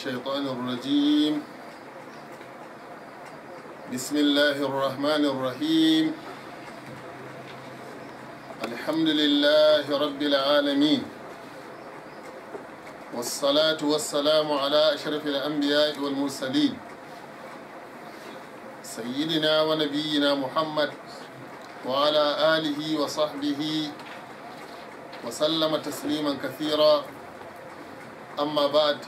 الشيطان الرجيم بسم الله الرحمن الرحيم الحمد لله رب العالمين والصلاة والسلام على أشرف الأنبياء والمرسلين سيدنا ونبينا محمد وعلى آله وصحبه وسلم تسليما كثيرا أما بعد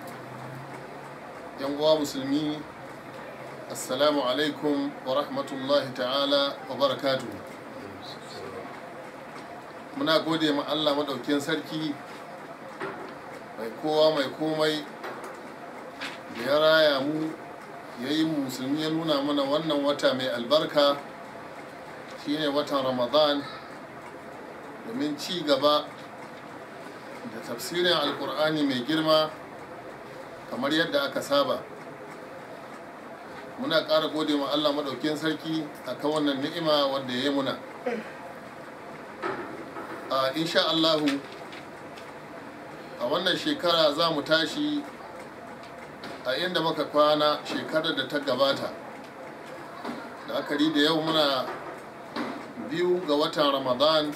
ينقوى مسلمين السلام عليكم ورحمة الله تعالى وبركاته muna gode ma Allah maɗaukin sarki mai kowa mai komai da ya raya mu ya yi musulmi ya nuna mana wannan wata mai albarka shine watan ramadan domin ci gaba da tafsirin alkur'ani mai girma kamar yadda aka saba muna ƙara gode ma allah maɗaukin sarki a kan wannan ni'ima wadda ya yi muna a insha allahu a wannan shekara za mu tashi a inda muka kwana shekarar da ta gabata da akari da yau muna biyu ga watan ramadan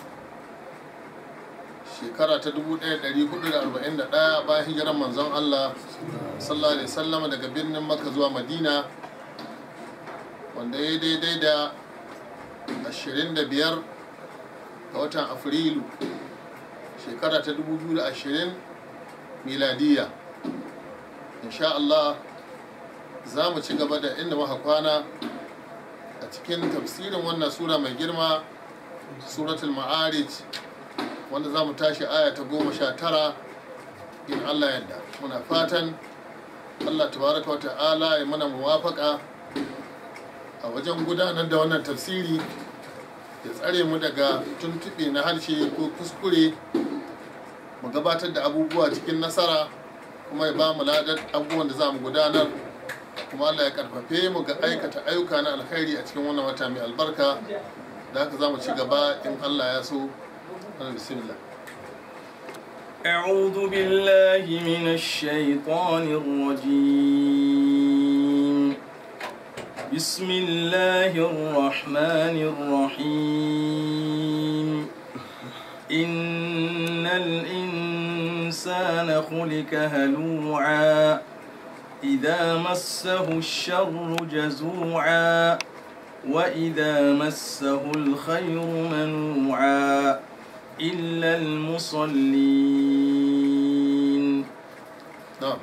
shekara ta 1441 bayan hijirar manzon Allah sallallahu alaihi wasallam daga birnin Makka zuwa Madina wanda ya daidai da 25 ga watan Afrilu shekara ta 2020 miladiya insha Allah za mu ci gaba da inda muka kwana a cikin tafsirin wannan sura mai girma suratul ma'arij wanda za mu tashi aya ta goma sha tara in Allah yadda muna fatan Allah tabaraka wa ta'ala ya mana muwafaka a wajen gudanar da wannan tafsiri ya tsare mu daga tuntuɓe na harshe ko kuskure mu gabatar da abubuwa cikin nasara kuma ya ba mu ladar abubuwan da za mu gudanar kuma Allah ya karfafe mu ga aikata ayyuka na alkhairi a cikin wannan wata mai albarka da haka za mu ci gaba in Allah ya so بسم الله أعوذ بالله من الشيطان الرجيم بسم الله الرحمن الرحيم إن الإنسان خلق هلوعا إذا مسه الشر جزوعا وإذا مسه الخير منوعا إلا المصلين na'am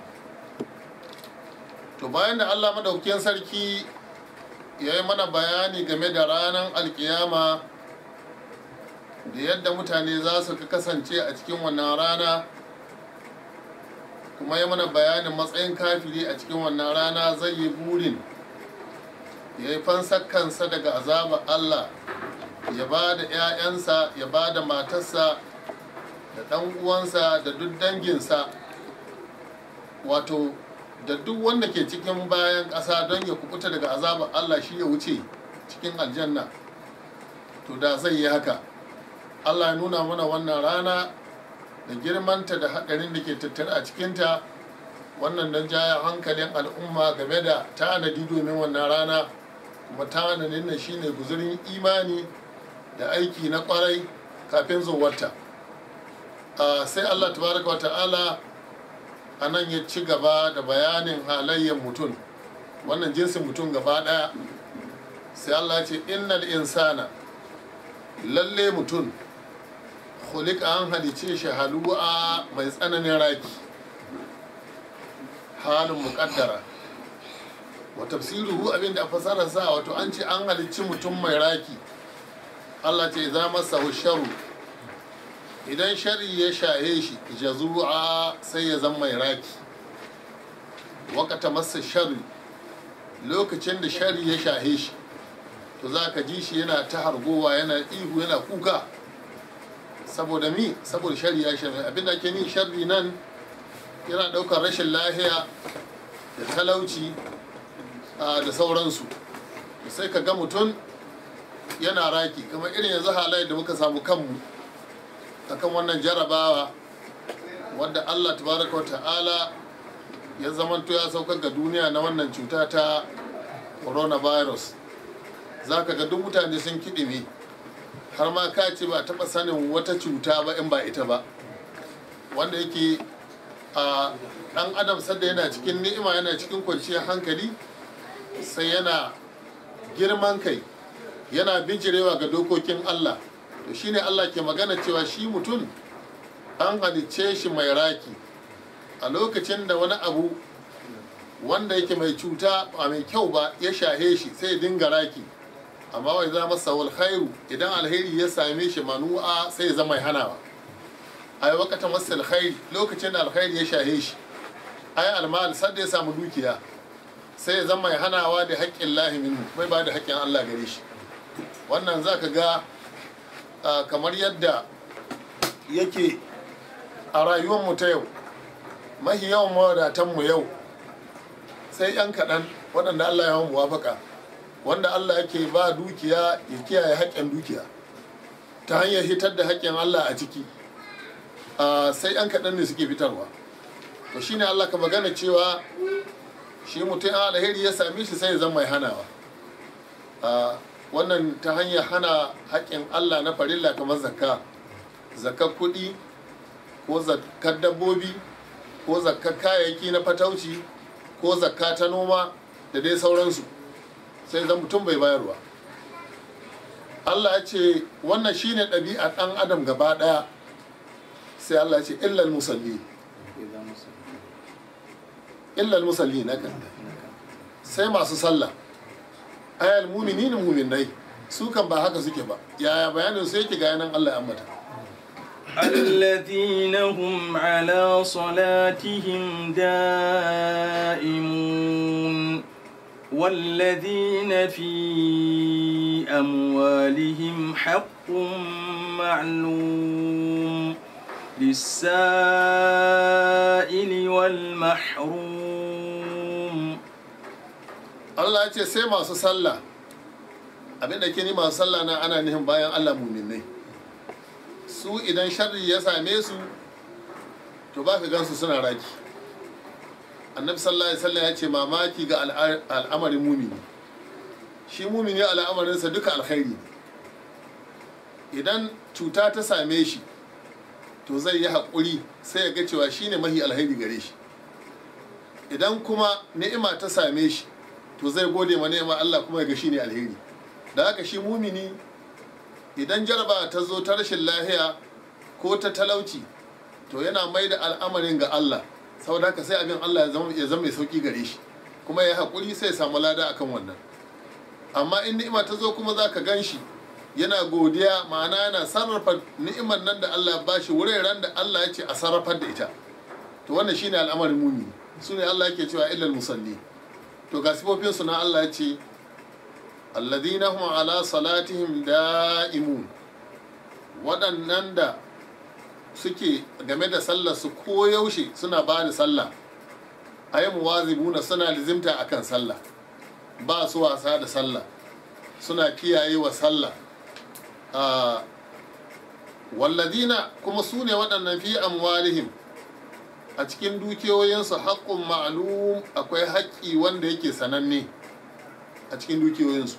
to bayan da Allah madaukakin sarki ya yi mana bayani game da ranar alkiyama da yadda mutane za su kasance a cikin wannan rana kuma ya mana bayanin matsayin kafiri a cikin wannan rana zai yi burin ya yi fansar kansa daga azabar Allah ya ba da 'ya'yansa ya ba da matarsa da ɗan uwansa da duk danginsa wato da duk wanda ke cikin bayan ƙasa don ya kubuta daga azabar Allah shi ya wuce cikin aljanna to da zai yi haka Allah ya nuna mana wannan rana da girmanta da haɗarin da ke tattare a cikinta wannan don jaya hankalin al'umma game da tanadi domin wannan rana kuma tanadin nan shine guzurin imani da aiki na kwarai kafin zuwarta sai Allah tabaraka wa ta'ala a nan ya ci gaba da bayanin halayyar mutum wannan jinsin mutum gaba daya sai Allah ce innal insana lalle mutum khuliqa an halice shi halu'a mai tsananin raki halin muƙaddara wa tafsiruhu abinda a fasara sa wato an ce an halicci mutum mai raki Allah ce za masa sharu idan shari ya shahe shi jazu'a sai ya zama mai raki wakata masa shari lokacin da shari ya shahe shi to za ka ji shi yana ta hargowa yana ihu yana kuka saboda mi saboda shari ya shahe abinda ke ni shari nan yana ɗaukar rashin lahiya da talauci da sauransu sai ka ga mutum yana raki kamar irin yanzu halayen da muka samu kanmu akan wannan jarabawa wadda allah tabaraka wa ta'ala ya zamanto ya saukar ga duniya na wannan cuta ta coronavirus za ka ga duk mutane sun kiɗime har ma ka ce ba taɓa sanin wata cuta ba in ba ita ba wanda yake a ɗan adam sadda yana cikin ni'ima yana cikin kwanciyar hankali sai yana girman kai yana bijirewa ga dokokin allah to shine allah ke magana cewa shi mutum an halicce shi mai raki a lokacin da wani abu wanda yake mai cuta ba mai kyau ba ya shahe shi sai ya dinga raki amma wai za masa wal khairu idan alheri ya same shi manu'a sai ya zama mai hanawa ai wakata masa alkhairi lokacin da alkhairi ya shahe shi ai almal sadda ya samu dukiya sai ya zama mai hanawa da haƙƙin lahi minhu bai ba da haƙƙin Allah gare shi wannan zaka ga kamar yadda yake a rayuwar mu ta yau mahi yawan mawadatan mu yau sai yan kaɗan waɗanda Allah ya muwafaka wanda Allah yake ba dukiya ya kiyaye haƙƙin dukiya ta hanyar hitar da haƙƙin Allah a ciki sai yan kaɗan ne suke fitarwa to shine Allah ka magana cewa shi mutum alheri ya same shi sai ya zama mai hanawa wannan ta hanyar hana haƙƙin Allah na farilla kamar zakka zakkar kuɗi ko zakkar dabbobi ko zakkar kayayyaki na fatauci ko zakka ta noma da dai sauransu sai zan mutum bai bayarwa Allah ya ce wannan shine ɗabi'a ɗan adam gaba ɗaya sai Allah ya ce illal musalli illal musalli na kan sai masu sallah ayal muminin muminai su kan ba haka suke ba yaya bayanin su yake ga yanan Allah ya ambata الذين هم على صلاتهم دائمون والذين في أموالهم حق معلوم للسائل والمحروم Allah ya ce sai masu sallah abinda ke ni masu sallah na ana nihin bayan Allah muminai su idan sharri ya same su to ba ka gansu suna raki annabi sallallahu alaihi wasallam ya ce mamaki ga al'amarin mumini shi mumini al'amarinsa duka alkhairi ne idan cuta ta same shi to zai yi haƙuri sai ya ga cewa shi ne mahi alkhairi gare shi idan kuma ni'ima ta same shi to zai gode ma ni'ima Allah kuma ya ga shi ne alheri da haka shi mumini idan jaraba ta zo ta rashin lahiya ko ta talauci to yana mai da al'amarin ga Allah saboda haka sai abin Allah ya zama mai sauki gare shi kuma ya haƙuri sai ya samu lada akan wannan amma in ni'ima ta zo kuma za ka gan shi yana godiya ma'ana yana sarrafa ni'imar nan da Allah ba shi wuraren da Allah ya ce a sarrafar da ita to wannan shine al'amarin mumini su ne Allah yake cewa illal musalli to ga sifofinsu na Allah ya ce alladhina hum ala salatihim da'imun waɗannan da suke game da sallar su koyaushe suna ba da sallah ayi muwazibuna suna lizimta akan sallah ba su wasa da sallah suna kiyaye wa sallah walladina kuma su ne waɗannan fi amwalihim a cikin dukiyoyinsu haƙƙun ma'alum akwai haƙƙi wanda yake sananne a cikin dukiyoyinsu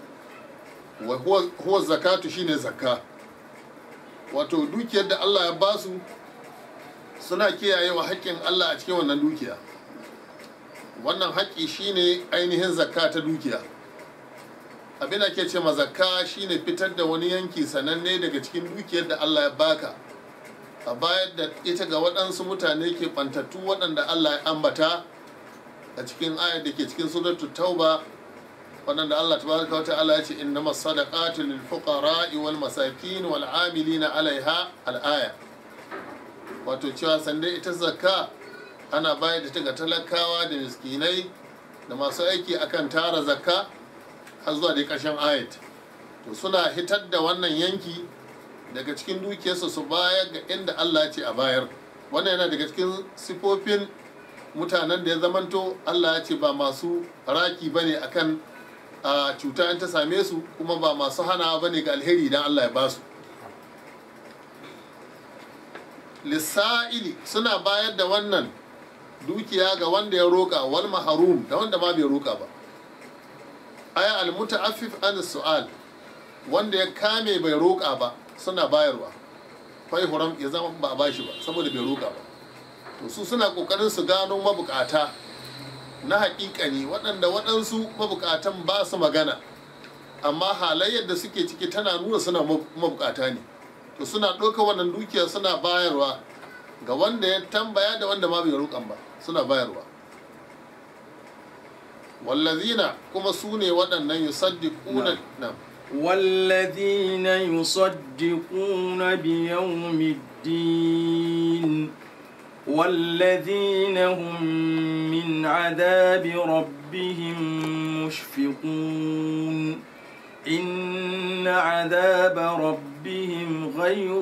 huwa zakatu shine zakka wato dukiyar da Allah ya basu suna kiyaye wa haƙƙin Allah a cikin wannan dukiya wannan haƙƙi shine ainihin zakka ta dukiya abin da ke ce ma zakka shine fitar da wani yanki sananne daga cikin dukiyar da Allah ya baka a bayar da ita ga waɗansu mutane ke ɓantattu waɗanda Allah ya ambata a cikin ayar da ke cikin suratul tauba waɗanda Allah tabaraka wa ta'ala ya ce innama sadaqatu lil fuqara'i wal masakin wal amilina alaiha al aya wato cewa sande ita zakka ana bayar da ta ga talakawa da miskinai da masu aiki akan tara zakka har zuwa dai ƙarshen ayat to suna hitar da wannan yanki daga cikin dukiyarsa su bayar ga inda Allah ya ce a bayar wannan yana daga cikin sifofin mutanen da ya zamanto Allah ya ce ba masu raki bane akan a cuta in ta same su kuma ba masu hana bane ga alheri idan Allah ya basu lissa'ili suna bayar da wannan dukiya ga wanda ya roƙa wal maharum da wanda ma bai roƙa ba aya al muta'affif an su'al wanda ya kame bai roƙa ba suna bayarwa fai huram ya zama ba a bashi ba saboda bai roƙa ba to su suna ƙoƙarin su gano mabukata na haƙiƙani waɗanda waɗansu mabukatan ba su magana amma halayyar da suke ciki tana nuna suna mabukata ne to suna ɗauka wannan dukiya suna bayarwa ga wanda ya tambaya da wanda ma bai roƙan ba suna bayarwa wallazina kuma su ne waɗannan yusaddiquna na والذين يصدقون بيوم الدين والذين هم من عذاب ربهم مشفقون إن عذاب ربهم غير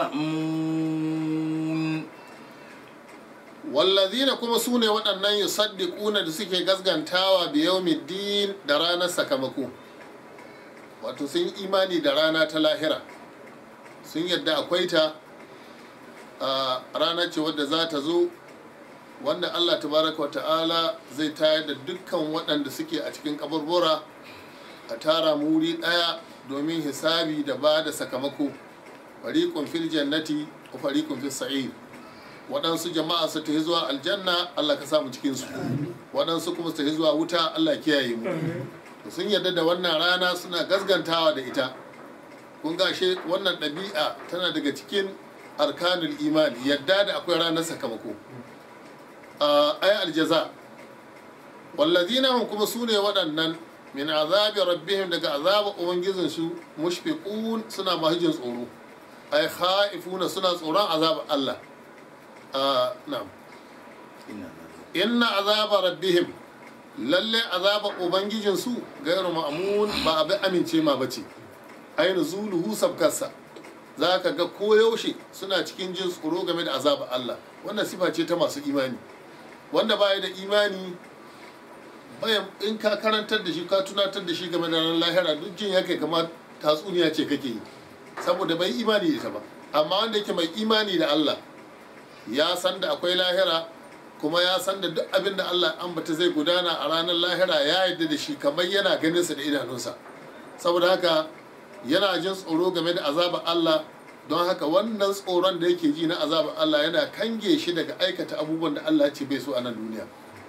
مأمون wallazina kuma su ne waɗannan yusaddiquna da suke gaskantawa bi yawmiddin da ranar sakamako wato sun yi imani da rana ta lahira sun yadda akwai ta a rana ce wadda za ta zo wanda Allah tabaraka wa ta'ala zai tayar da dukkan waɗanda suke a cikin kaburbura a tara muri ɗaya domin hisabi da ba da sakamako fariƙun fil jannati wa fariƙun fil sa'ir waɗansu jama'a su tafi zuwa aljanna Allah ka samu cikin su waɗansu kuma su tafi zuwa wuta Allah kiyaye mu sun yarda da wannan rana suna gasgantawa da ita kun gashe wannan ɗabi'a tana daga cikin arkanul imani yadda da akwai ranar sakamako a ayi aljaza wallazina hum kuma su ne waɗannan min azabi rabbihim daga azaba ubangijin su mushfiqun suna mahijin tsoro ay khaifuna suna tsoron azaba Allah na'am inna azaba rabbihim lalle azaba ubangijin su gairu ma'amun ba abin amince ma bace ainu zuluhu sabkarsa za ka ga koyaushe suna cikin jin tsoro game da azaba Allah wannan sifa ce ta masu imani wanda baya da imani bayan in ka karantar da shi ka tunatar da shi game da ranar lahira duk jin yake kamar tatsuniya ce kake yi saboda bai imani da ita ba amma wanda yake mai imani da Allah ya san da akwai lahira kuma ya san da duk abin da Allah ambata zai gudana a ranar lahira ya yarda da shi kamar yana ganin sa da idanunsa saboda haka yana jin tsoro game da azabar Allah don haka wannan tsoron da yake ji na azabar Allah yana kange shi daga aikata abubuwan da Allah ce bai so a nan duniya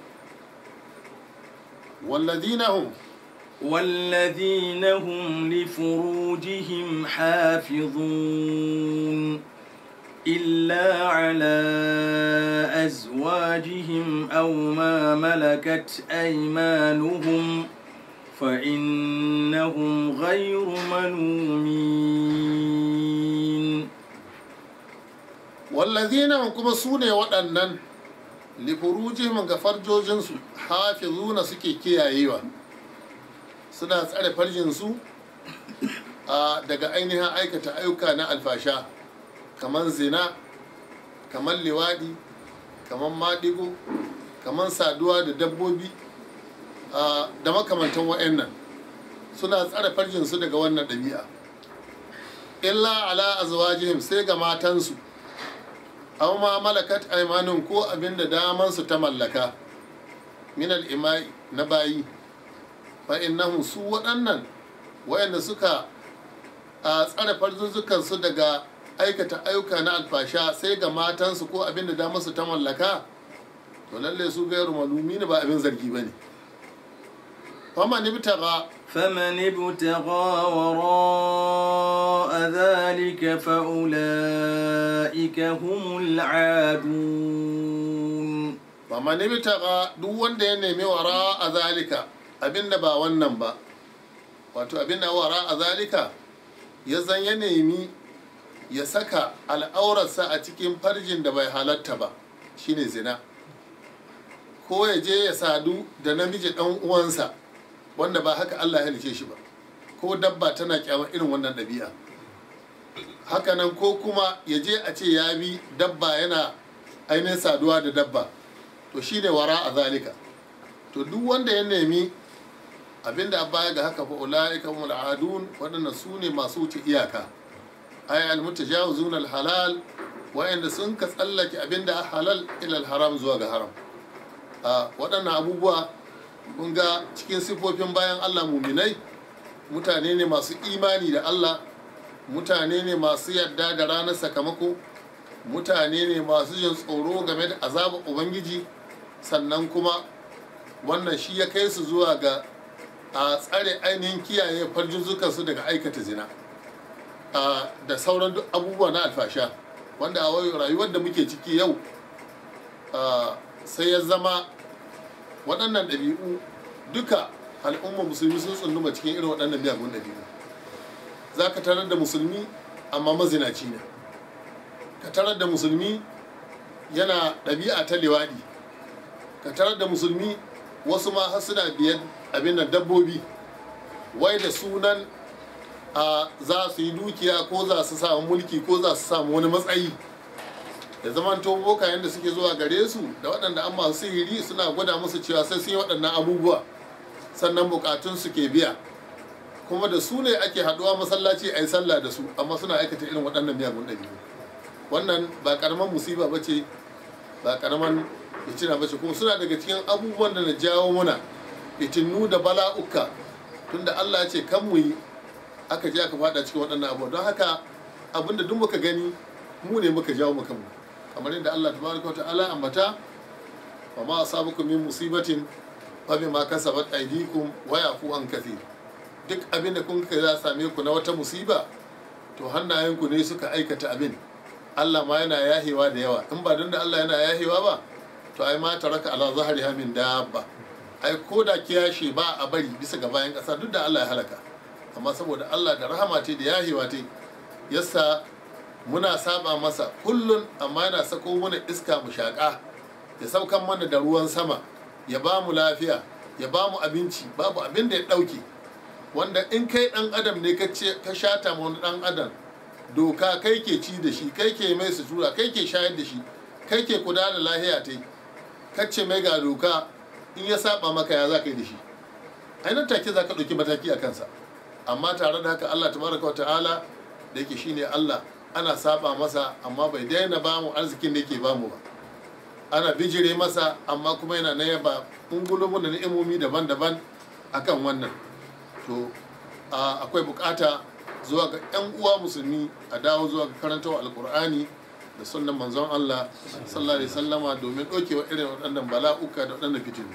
walladina hum والذين هم لفروجهم حافظون إلا على أزواجهم أو ما ملكت أيمانهم فإنهم غير ملومين wallazina hum kuma su ne waɗannan lifurujihim ga farjojinsu hafizuna suke kiyayewa suna tsare farjinsu a daga ainihin aikata ayyuka na alfasha kamar zina kamar liwadi kamar maɗigo kamar saduwa da dabbobi a, da makamantan wa'annan suna tsare farjinsu daga wannan ɗabi'a illa ala azwajihim sai ga matansu aw ma malakat aymanun ko abinda daman su ta mallaka min al-imai na bayi fa innahum su waɗannan wayanda suka a tsare farzuzukan su daga aikata ayyuka na alfasha sai ga matansu ko abinda daman su ta mallaka to lalle su gairu malumi ne ba abin zargi bane fama ni bitaga فمن ابتغى وراء ذلك فأولئك هم العادون fama ni bitaga duk wanda ya nemi wara a zalika abinda ba wannan ba wato abinda wara a zalika ya zan ya nemi ya saka al'aurarsa a cikin farjin da bai halatta ba shine zina ko ya je ya sadu da namiji ɗan uwansa wanda ba haka Allah ya halice shi ba ko dabba tana kyamar irin wannan ɗabi'a hakanan ko kuma ya je a ce ya bi dabba yana ainihin saduwa da dabba to shine wara a zalika to duk wanda ya nemi abinda a baya ga haka fa ulaika humul adun waɗannan su ne masu wuce iyaka ay al mutajawizun al halal wa'anda sun ka tsallake abinda a halal ila al haram zuwa ga haram a waɗannan abubuwa mun ga cikin sifofin bayan allah muminai mutane ne masu imani da allah mutane ne masu yarda da ranar sakamako mutane ne masu jin tsoro game da azabar ubangiji sannan kuma wannan shi ya kai su zuwa ga a tsare ainihin kiyaye farjinzukansu daga aikata zina a, da sauran duk abubuwa na alfasha wanda a wai rayuwar da muke ciki yau a, sai ya zama waɗannan ɗabi'u duka al'umma musulmi sun tsunduma cikin irin waɗannan miyagun ɗabi'u za ka tarar da musulmi amma mazinaci ne ka tarar da musulmi yana ɗabi'a ta liwaɗi ka tarar da musulmi wasu ma har suna biyan abin nan dabbobi wai da sunan a za su yi dukiya ko za su samu mulki ko za su samu wani matsayi da zaman to bokayen da suke zuwa gare su da waɗanda an masu sihiri suna gwada musu cewa sai sun yi waɗannan abubuwa sannan bukatun su ke biya kuma da su ne ake haɗuwa masallaci a yi sallah da su amma suna aikata irin waɗannan miyagun ɗabi'u wannan ba ƙaramin musiba ba ce ba ƙaramin fitina ba ce kuma suna daga cikin abubuwan da na jawo muna fitinu da bala'uka tunda Allah ya ce kan mu yi aka je aka fada cikin waɗannan abubuwa don haka abinda duk muka gani mu ne muka jawo muka mu kamar yadda Allah tabaraka wa ta'ala ambata wa ma asabukum min musibatin fa bima kasabat aydikum wa yafu an kathir duk abin da kun ka za same ku na wata musiba to hannayenku ne suka aikata abin Allah ma yana yahewa da yawa in ba don da Allah yana yahewa ba to ai ma taraka ala zahriha min dabba ai ko da kiyashi ba a bari bisa ga bayan ƙasa duk da Allah ya halaka amma saboda Allah da rahama ce da yahewa ce yasa muna saba masa kullun amma yana sako mana iska mu shaƙa ya saukan mana da ruwan sama ya ba mu lafiya ya ba mu abinci babu abin da ya ɗauke wanda in kai ɗan adam ne ka ce ka shata ma wani ɗan adam doka kai ke ci da shi kai ke mai sutura kai ke shayar da shi kai ke kula da lahiya ta kacce mai ga doka in ya saba maka ya za ka yi da shi ainihin take za ka ɗauki mataki a kansa amma tare da haka allah tabaraka wa ta'ala da yake shine allah ana saba masa amma bai daina ba mu arzikin da yake ba mu ba ana bijire masa amma kuma yana na yaba ungulumun da ni'imomi daban-daban akan wannan to akwai bukata zuwa ga 'yan uwa musulmi a dawo zuwa ga karantawa alkur'ani da sunan manzon Allah sallallahu alaihi sallama domin ɗaukewa irin waɗannan bala'uka da waɗannan fitinu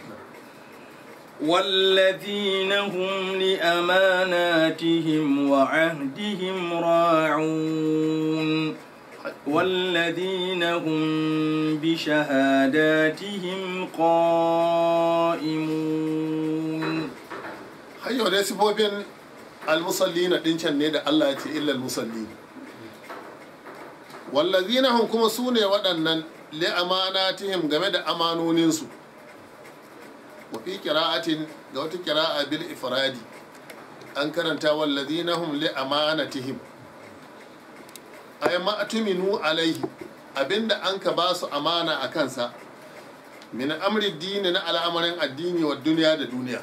والذين هم لأماناتهم وعهدهم راعون والذين هم بشهاداتهم قائمون hayyau dai sifofin almusallina ɗin can ne da Allah ya ce illal musalli wallazina hum kuma su ne waɗannan li amanatihim game da amanoninsu wa fi qira'atin ga wata qira'a bil ifradi an karanta wallazina hum li amanatihim ay ma atuminu alaihi abinda an ka ba su amana a kansa min amri dini na al'amarin addini wa duniya da duniya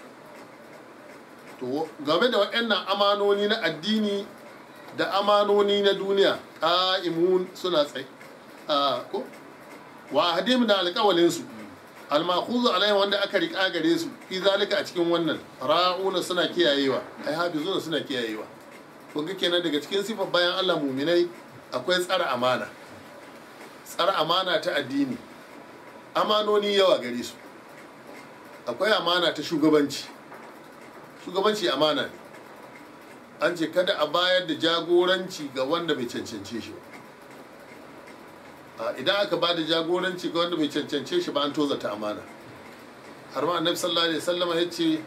to game da waɗannan amanoni na addini da amanoni na duniya ƙa'imun suna tsaye ko wa hadim da alƙawalin su almakuzu alai wanda aka riƙa gare su fi zalika a cikin wannan ra'una suna kiyayewa ai hafizuna suna kiyayewa kun ga kenan daga cikin sifar bayan Allah muminai akwai tsara amana tsara amana ta addini amanoni yawa gare su akwai amana ta shugabanci shugabanci amana ne an ce kada a bayar da jagoranci ga wanda bai cancance shi ba idan aka ba da jagoranci ga wanda bai cancance shi ba an toza ta amana har ma annabi sallallahu alaihi wasallam ya ce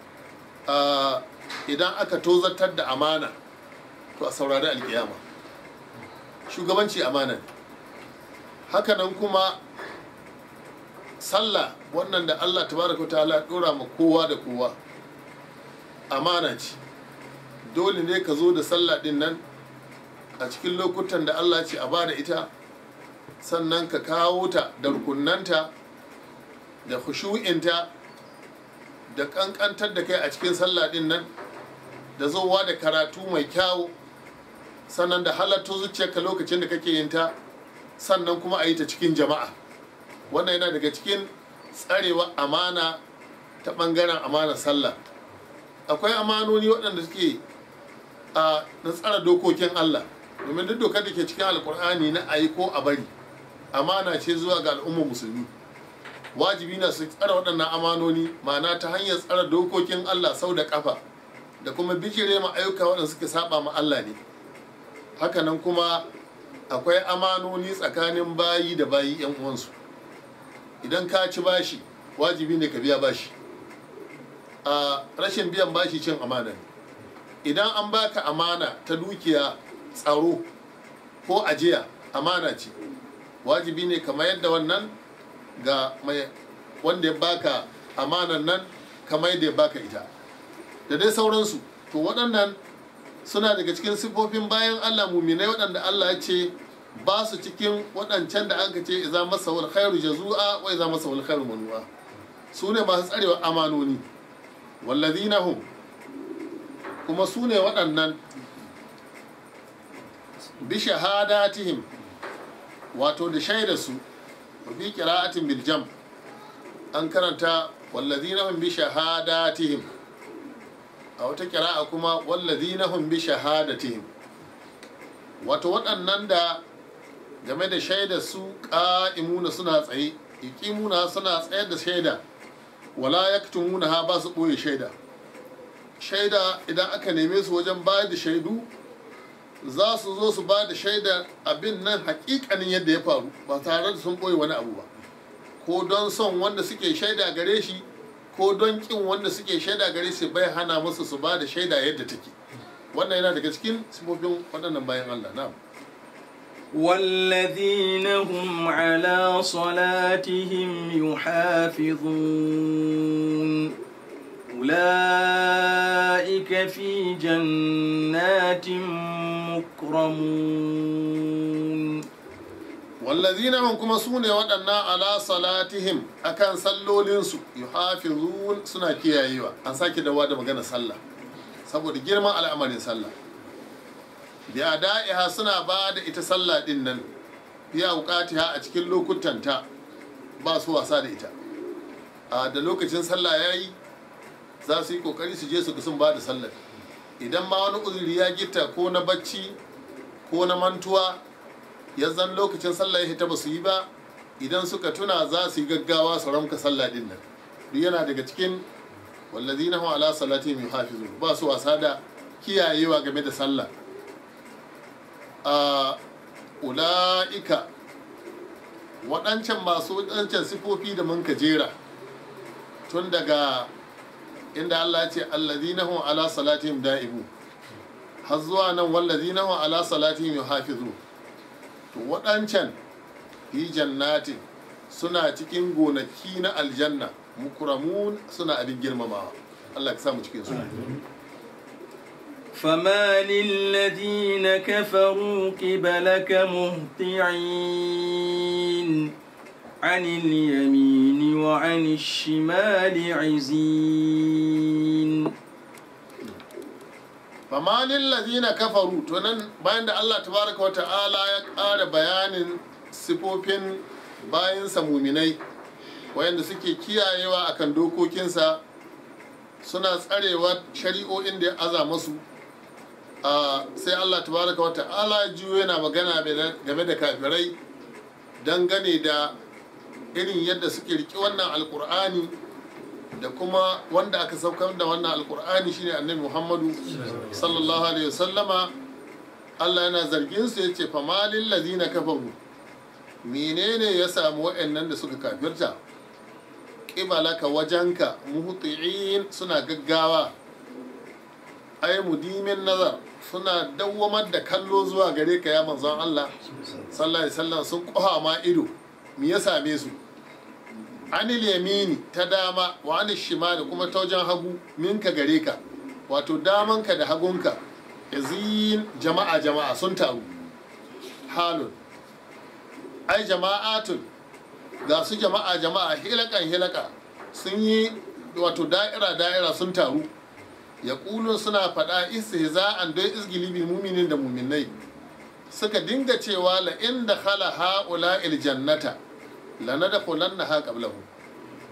idan aka tozatar da amana to a saurari alkiyama shugabanci amana ne hakanan kuma sallah wannan da allah tabaraka ta'ala dora ma kowa da kowa amana ce dole ne ka zo da sallah din nan a cikin lokutan da Allah ce a bada ita sannan ka kawo ta da rukunanta da khushu'inta da kankantar da kai a cikin sallah din nan da zowa da karatu mai kyawu sannan da halatto zuciyarka lokacin da kake yin ta sannan kuma a yi ta cikin jama'a wannan yana daga cikin tsarewa amana ta ɓangaren amanar sallah akwai amanoni waɗanda suke a na tsara dokokin Allah domin duk dokar da ke cikin alkur'ani na ayi ko a bari amana ce zuwa ga al'ummar musulmi wajibi na su tsara waɗannan amanoni ma'ana ta hanyar tsara dokokin Allah sau da ƙafa da kuma bijire ma ayyuka waɗanda suke saba ma Allah ne hakanan kuma akwai amanoni tsakanin bayi da bayi yan uwansu idan ka ci bashi wajibi ne ka biya bashi a rashin biyan bashi cin amana ne idan an baka amana ta dukiya tsaro ko ajiya amana ce wajibi ne kamar yadda wannan ga mai wanda ya baka amanan nan kamar yadda ya baka ita da dai sauransu to waɗannan suna daga cikin siffofin bayan allah muminai waɗanda allah ya ce ba su cikin waɗancan da aka ce iza masa wal khairu jazu'a wa iza masa wal khairu manu'a su ne masu tsarewa amanoni wallazina hum kuma su ne waɗannan bi shahadatihim wato da shaida su wa fi qira'atin bil jam an karanta wallazina hum bi shahadatihim a wata qira'a kuma wallazina hum bi shahadatihim wato waɗannan da game da shaida su ƙa'imuna suna tsaye iqimuna suna tsayar da shaida wala yaktumuna ha ba su ɓoye shaida shaida idan aka neme su wajen bayar da shaidu za su zo su ba da shaida abin nan hakikanin yadda ya faru ba tare da sun ɓoye wani abu ba ko don son wanda suke shaida gare shi ko don ƙin wanda suke shaida gare shi bai hana musu su ba da shaida yadda take wannan yana daga cikin sifofin waɗannan bayan Allah na والذين هم على صلاتهم يحافظون أولئك في جنات مكرمون wallazina hum kuma su ne waɗannan ala salatihim akan sallolinsu yuhafizun suna kiyayewa an sake dawa da magana sallah saboda girman al'amarin sallah bi da'iha suna ba da ita sallah din nan biya wuƙatiha a cikin lokutanta ba su wasa da ita a da lokacin sallah ya yi za su yi ƙoƙari su je su ga sun ba da sallah idan ma wani uzuri ya gita ko na bacci ko na mantuwa ya zan lokacin sallah ya hita ba su yi ba idan suka tuna za su yi gaggawa su ramka sallah din nan duk yana daga cikin wallazina hum ala salatihim yuhafizun ba su wasa da kiyayewa game da sallah a ula'ika waɗancan masu waɗancan sifofi da mun ka jera tun daga inda Allah ce allazina hum ala salatihim da'ibu har zuwa nan wallazina hum ala salatihim yuhafizun to waɗancan fi jannatin suna cikin gonaki na aljanna mukramun suna abin girmamawa Allah ka samu cikin su فما للذين كفروا قبلك مهطعين عن اليمين وعن الشمال عزين fama lillazina kafaru to nan bayan da Allah tabaraka wata'ala ya ƙara bayanin sifofin bayansa muminai wayanda suke kiyayewa akan dokokinsa suna tsarewa shari'o'in da ya aza masu a sai Allah tabaraka wata'ala juyo yana magana game da kafirai dangane da irin yadda suke riƙe wannan alkur'ani da kuma wanda aka saukar da wannan alkur'ani shine annabi muhammadu sallallahu alaihi wasallama allah yana zargin su yace famalin lazina kafaru menene ya samu wa'annan da suka kafirta ƙibalaka wajenka muhuti'in suna gaggawa ai mudimin nazar suna dawwamar da kallo zuwa gare ka ya manzon allah sallallahu alaihi wasallam sun ƙoha ma ido me ya same su anil yamini ta dama wa anil shimali kuma ta wajen hagu minka gare ka wato damanka da hagunka yazin jama'a jama'a sun taru halun ai jama'atun ga su jama'a jama'a hilakan hilaka sun yi wato da'ira da'ira sun taru ya kulun suna faɗa istihza'an don izgili bil muminin da muminai suka dinga cewa la inda khala ha'ula il jannata lanadkhulannaha qablahu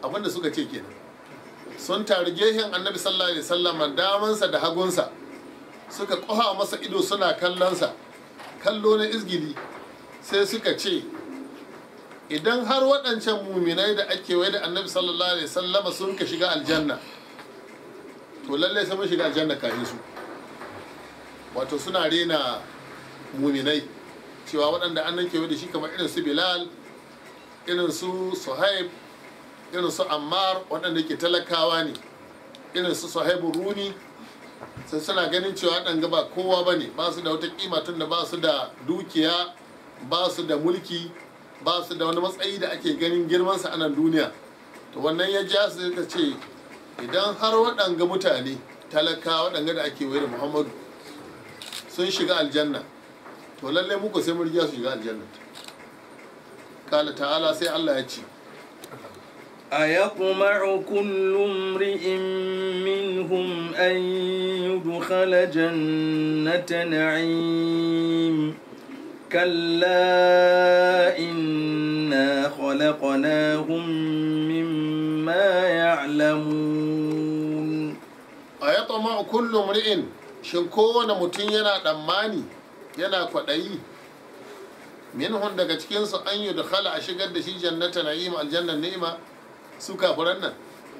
abinda suka ce kenan sun taru gehen annabi sallallahu alaihi wasallam damansa da hagunsa suka koha masa ido suna kallonsa kallo na izgili sai suka ce idan har waɗancan muminai da ake wai da annabi sallallahu alaihi wasallama sun ka shiga aljanna to lallai sai mun shiga aljanna kafin su wato suna rena muminai cewa waɗanda an kewaye da shi kamar irin su bilal irin su suhaib irin su ammar waɗanda ke talakawa ne irin su suhaibu runi sai suna ganin cewa ɗan ba kowa ba ne ba su da wata kima tun da ba su da dukiya ba su da mulki ba su da wani matsayi da ake ganin girmansa a nan duniya to wannan ya ja su ka ce idan har waɗanga mutane talaka waɗanga da ake wayar muhammadu sun shiga aljanna to lallai muku sai mun riga su shiga aljanna kala ta'ala sai Allah ya ce أيطمع كل امرئ منهم أن يدخل جنة نعيم كلا إنا خلقناهم مما يعلمون a ya tsama kullum ri'in shin kowane mutum yana ɗammani yana kwaɗayi minhun daga cikinsu an yi da a shigar da shi jannata na'ima aljannan ni'ima su kafiran nan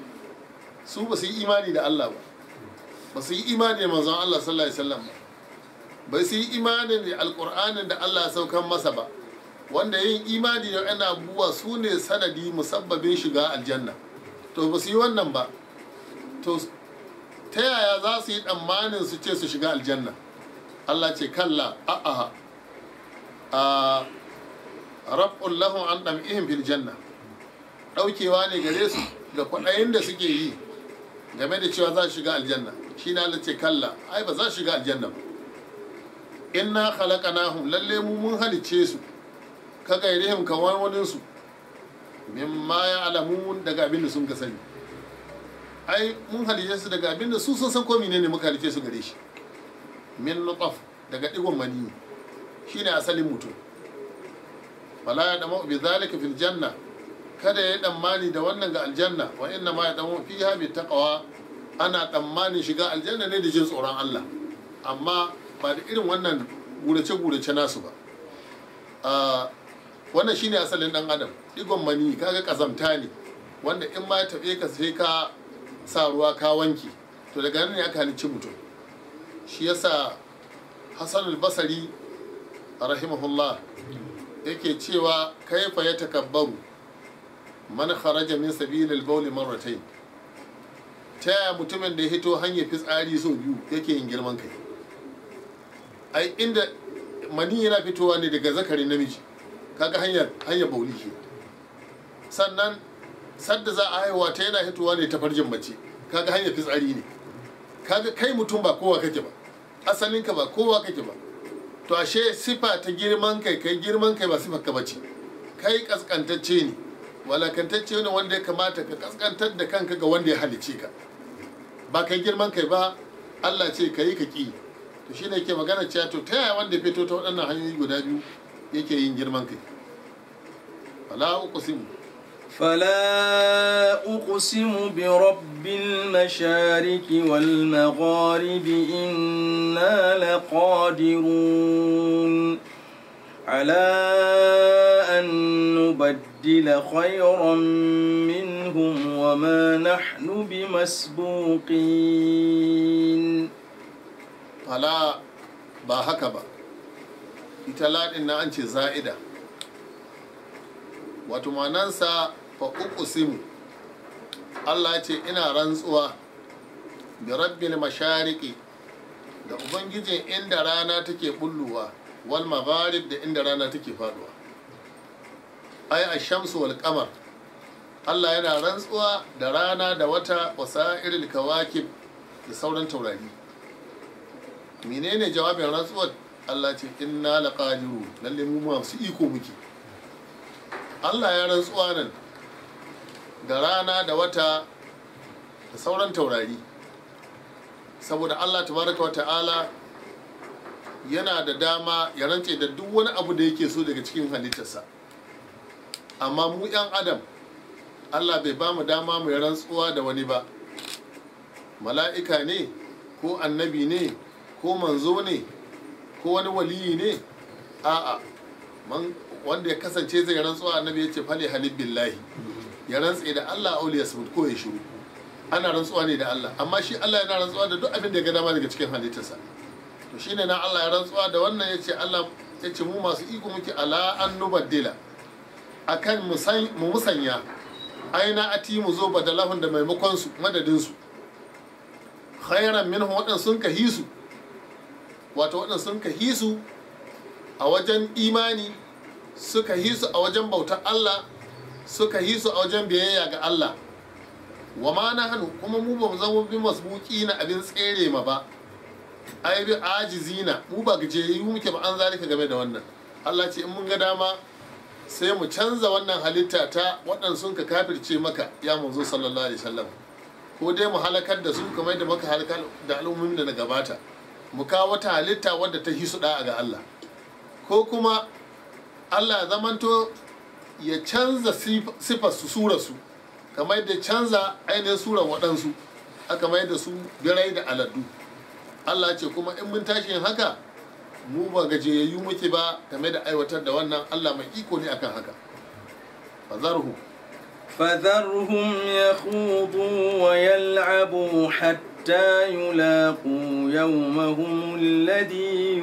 su ba su yi imani da Allah ba ba su yi imani da manzon Allah sallallahu alaihi wasallam ba ba su yi imani da alƙur'anin da Allah ya saukan masa ba wanda yin imani da yana abubuwa su ne sanadi musabbabin shiga aljanna to ba su yi wannan ba to ta yaya za su yi tsammanin su ce su shiga aljanna Allah ce kalla a'aha a raf'un lahum an dam'ihim fil janna daukewa ne gare su ga kwaɗayin da suke yi game da cewa za su shiga aljanna shi na Allah ce kalla ai ba za su shiga aljanna ba inna khalaqnahum lalle mu mun halice su ka gairihim kamar wani su mimma ya alamun daga abin da sun ka sani ai mun halice su daga abin da su sun san ko menene muka halice su gare shi min nutaf daga digon mani shine asalin mutum wala ya damu bi zalika fil janna kada ya tsammani da wannan ga aljanna wa inna ma ya damu fiha bi taqwa ana tsammanin shiga aljanna ne da jin tsoron Allah amma ba da irin wannan gurace gurace nasu ba Ah, wannan shine asalin dan adam digon mani kaga kazamta ne wanda in ma ya taɓe ka sai ka sa ruwa ka wanke to daga nan ne aka halicci mutum shi yasa hassan al-basari rahimahullah yake cewa kaifa ya takabbaru man kharaja min sabilil bawli marratayn ta yaya mutumin da ya hito hanyar fitsari sau biyu yake yin girman kai ai inda mani yana fitowa ne daga zakarin namiji kaga hanyar hanyar bauli ke sannan sadda za a haihuwa ta yana hitowa ne ta farjin mace kaga hanyar fitsari ne kaga kai mutum ba kowa kake ba asalinka ba kowa kake ba to ashe sifa ta girman kai kai girman kai ba sifar ka bace kai kaskantacce ne walakantacce ne wanda ya kamata ka kaskantar da kanka ga wanda ya halice ka ba kai girman kai ba Allah ce ka yi ka ki to shine ke magana cewa to ta yaya wanda ya fito ta waɗannan hanyoyi guda biyu yake yin girman kai fala uqsimu فلا أقسم برب المشارق والمغارب إنا لقادرون على أن نبدل خيرا منهم وما نحن بمسبوقين fala ba haka ba ita laɗin na an ce za'ida wato manansa fa uqsimu Allah ce ina rantsuwa bi rabbil mashariqi da ubangijin inda rana take bulluwa wal magharib da inda rana take faduwa ai ash-shamsu wal qamar Allah yana rantsuwa da rana da wata wasa'iril kawakib da sauran taurari menene jawabin rantsuwar Allah ce inna laqadiru lalle mu masu iko muke Allah ya rantsuwa nan da rana da wata da sauran taurari saboda Allah tabaraka wa ta'ala yana da dama ya rantse da duk wani abu da yake so daga cikin halittarsa amma mu 'yan adam Allah bai ba mu dama mu yi rantsuwa da wani ba mala'ika ne ko annabi ne ko manzo ne ko wani waliyi ne a'a man wanda ya kasance zai rantsuwa annabi ya ce fali halib billahi ya rantse da Allah auli ya sabut ko ya shiru ana rantsuwa ne da Allah amma shi Allah yana rantsuwa da duk abin da ya ga dama daga cikin halittarsa to shine na Allah ya rantsuwa da wannan ya ce Allah ya ce mu masu iko muke ala an nubaddila akan mu musanya aina ati mu zo badalahun da maimakon su madadin su khairan minhum wadan sun ka hisu wato wadan sun ka hisu a wajen imani suka hisu a wajen bautar Allah suka hisu a wajen biyayya ga Allah wa ma na hannu kuma mu ba mu zama bi masbuki na abin tsere ma ba ai bi ajizina mu ba gajiyayyu muke ba an zalika game da wannan Allah ce in mun ga dama sai mu canza wannan halitta ta waɗanda sun ka kafirce maka ya manzo sallallahu alaihi wasallam ko dai mu halakar da su kamar da muka halakar da al'ummomin da na gabata mu kawo wata halitta wadda ta hisu da'a ga Allah ko kuma Allah ya zamanto ya canza sifar su sura su kamar da canza ainihin surar waɗansu aka mai da su birai da aladu Allah ce kuma in mun tashi yin haka mu ba gajiyayyu muke ba game da aiwatar da wannan Allah mai iko ne akan haka fazarhu فذرهم يخوضوا ويلعبوا حتى يلاقوا يومهم الذي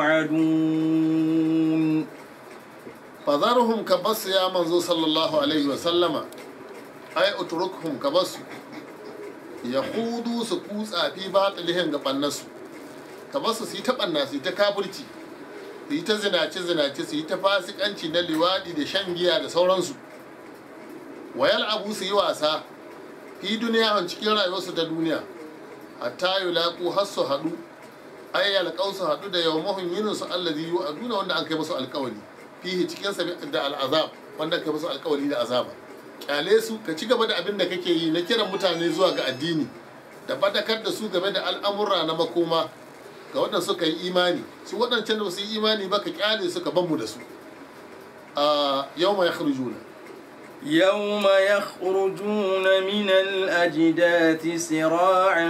يوعدون fazarhum ka basu ya manzo sallallahu alaihi wa sallama ai utrukhum ka basu ya hudu su kutsa fi batilihim ga bannasu ka basu su yi ta banna su yi ta kafirci su yi ta zinace zinace su yi ta fasikanci na liwadi da shan giya da sauransu wayal abu su yi wasa fi duniya cikin rayuwarsu ta duniya hatta yulaqu har su haɗu ai yalqau su haɗu da yawmahum yinin su allazi yu'aduna wanda an kai musu alƙawari fihi cikin sa da al'azab wanda kai musu alƙawari da azaba kyale su ka ci gaba da abin da kake yi na kiran mutane zuwa ga addini da fadakar da su game da al'amura na makoma ga waɗanda suka yi imani su waɗancan da su yi imani ba ka kyale su ka banmu da su a yau mai yakhrujuna يوم يخرجون من الأجداث سراعا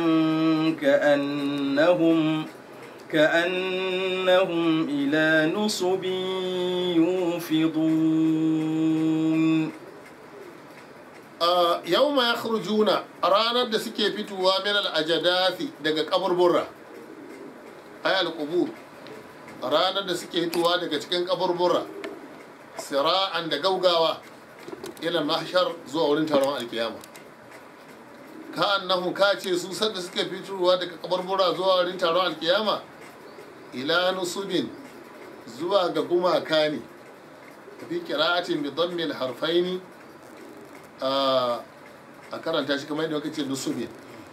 كأنهم كأنهم إلى نصب يوفضون a yau mai yakhrujuna a ranar da suke fitowa min al'ajadathi daga kaburbura ay al-qubur a ranar da suke fitowa daga cikin kaburbura sira'an da gaugawa ila mahshar zuwa wurin taron alkiyama ka annahu ka ce su sanda suke fitowa daga kaburbura zuwa wurin taron alkiyama ila nusubin zuwa ga gumaka ne fi qira'atin bi dhammi al-harfaini a karanta shi kamar yadda muka ce nusubin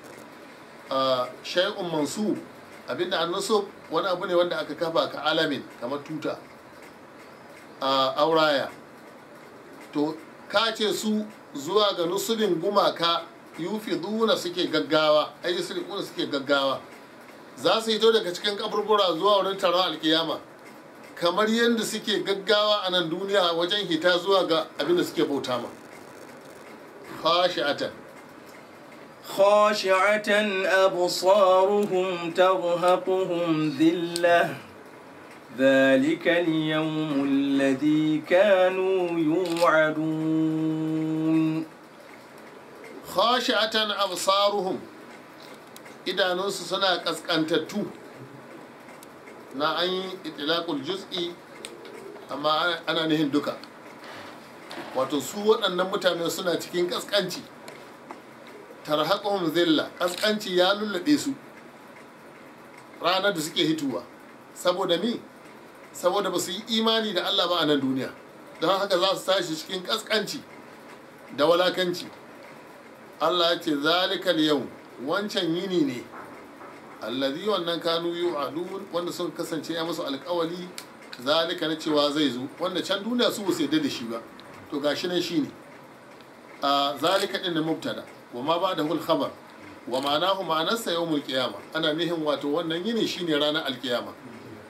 shay'un mansub abinda an nusub wani abu ne wanda aka kafa ka alamin kamar tuta a auraya to ka ce su zuwa ga nusubin gumaka yufi duna suke gaggawa ayi sirikuna suke gaggawa za su hito daga cikin kaburbura zuwa wurin taron alkiyama kamar yadda suke gaggawa a nan duniya wajen hita zuwa ga abinda suke bauta ma khashi'atan خاشعة أبصارهم ترهقهم ذلة ذلك اليوم الذي كانوا يوعدون khashi'atan absaruhum idanunsu suna kaskantattu na an yi itilakul juz'i amma ana nihin duka wato su waɗannan mutane suna cikin kaskanci tarhaquhum zilla kaskanci ya lullube su ranar da suke hituwa saboda mi saboda ba su yi imani da Allah ba a nan duniya don haka za su tashi cikin kaskanci da walakanci Allah ya ce zalikal yau wancan yini ne allazi wannan kanu yu'adun wanda sun kasance ya musu alkawali zalika na cewa zai zo wanda can duniya su su yadda da shi ba to gashi nan shine a zalika din mubtada wa ma ba da hul khabar wa ma'anahu ma'anarsa yawmul qiyama ana nihin wato wannan yini shine ranar alkiyama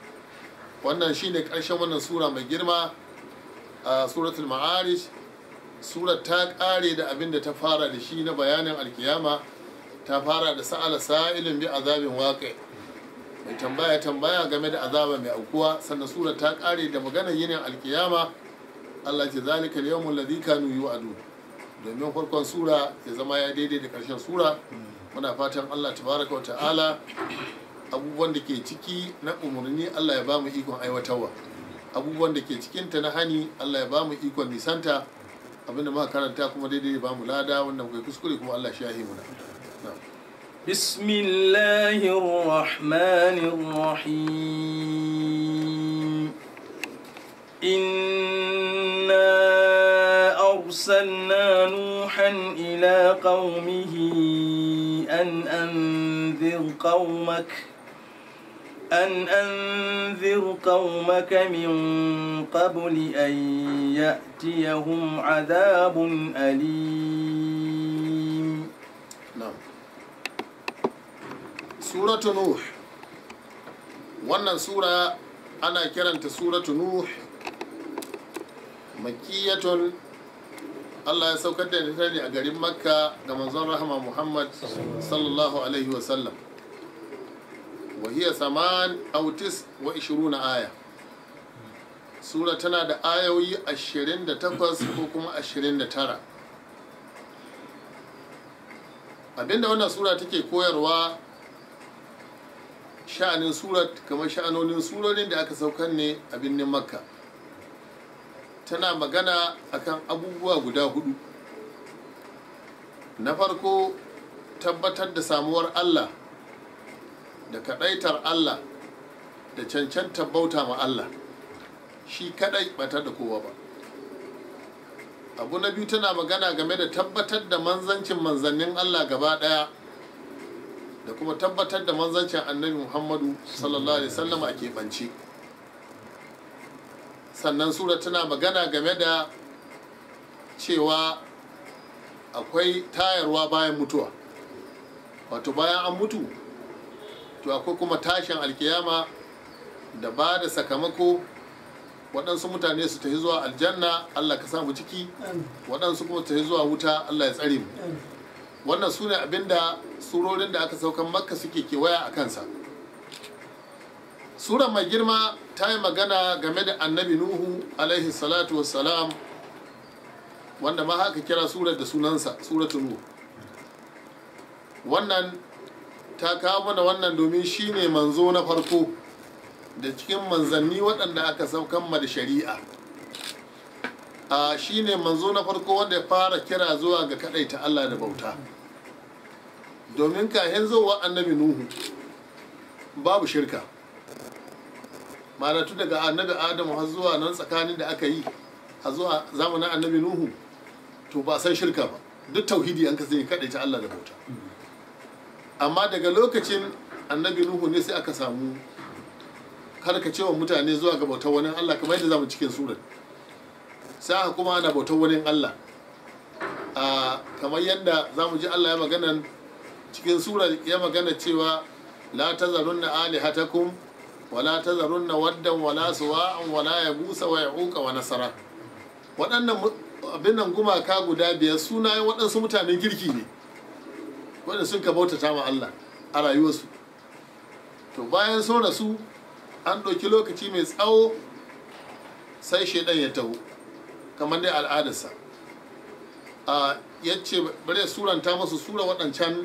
wannan shine karshen wannan sura mai girma a suratul ma'arij surar ta ƙare da abin da ta fara da shi na bayanin alkiyama ta fara da sa'ala sa'ilin bi azabin waƙe mai tambaya tambaya game da azaba mai aukuwa sannan surar ta ƙare da maganar yinin alkiyama Allah ce zalika al-yawmul ladhi kanu yu'adu domin farkon sura ya zama ya daidai da ƙarshen sura muna fatan Allah tabaraka wa ta'ala abubuwan da ke ciki na umarni Allah ya ba mu ikon aiwatarwa abubuwan da ke cikinta na hani Allah ya ba mu ikon nisanta abinda muka karanta kuma daidai ya ba mu lada wanda muka yi kuskure kuma Allah shi ya yi muna بسم الله الرحمن الرحيم إنا أرسلنا نوحا إلى قومه أن أنذر قومك أن أنذر قومك من قبل أن يأتيهم عذاب أليم na'am suratu nuh wannan sura ana kiranta suratu nuh makiyatun Allah ya saukar da ita ne a garin makka ga manzon rahama muhammad sallallahu alaihi wasallam wa hiya saman autis wa ishiruna aya sura tana da ayoyi 28 ko kuma 29 abinda wannan sura take koyarwa sha'anin surat kamar sha'anonin surorin da aka saukar ne a birnin makka tana magana akan abubuwa guda hudu na farko tabbatar da samuwar allah da kadaitar allah da cancanta bauta ma allah shi kadai batar da kowa ba abu na biyu tana magana game da tabbatar da manzancin manzannin allah gaba daya da kuma tabbatar da manzancin annabi muhammadu sallallahu alaihi wasallam a keɓance sannan sura tana magana game da cewa akwai tayarwa bayan mutuwa wato bayan an mutu to akwai kuma tashin alkiyama da ba da sakamako waɗansu mutane su tafi zuwa aljanna allah ka samu ciki waɗansu kuma tafi zuwa wuta allah ya tsare mu wannan su ne abinda surorin da aka saukan makka suke kewaya a kansa sura mai girma ta yi magana game da annabi nuhu alaihi salatu wassalam wanda ma haka kira surar da sunansa suratu nuhu wannan ta kawo mana wannan domin shine manzo na farko da cikin manzanni waɗanda aka saukan ma da shari'a a shine manzo na farko wanda ya fara kira zuwa ga ta Allah da bauta domin kahin zuwa annabi nuhu babu shirka tu daga annabi adamu har zuwa nan tsakanin da aka yi a zuwa zamanin annabi nuhu to ba san shirka ba duk tauhidi an kasance ta Allah da bauta amma daga lokacin annabi nuhu ne sai aka samu karkacewa mutane zuwa ga bautar wani Allah kamar yadda zamu cikin surar sai aka kuma ana bautar wani Allah a kamar yadda zamu ji Allah ya magana cikin surar ya magana cewa la tazarunna alihatakum wa la tazarunna waddan wa la suwa'an wa la yabusa wa ya'uqa wa nasara waɗannan abin nan gumaka guda biyar sunayen waɗansu mutanen kirki ne wanda sun ka bautata ma Allah a rayuwarsu to bayan sun rasu an ɗauki lokaci mai tsawo sai shaidan ya taho kamar dai al'adarsa a yace bari suranta masu sura waɗancan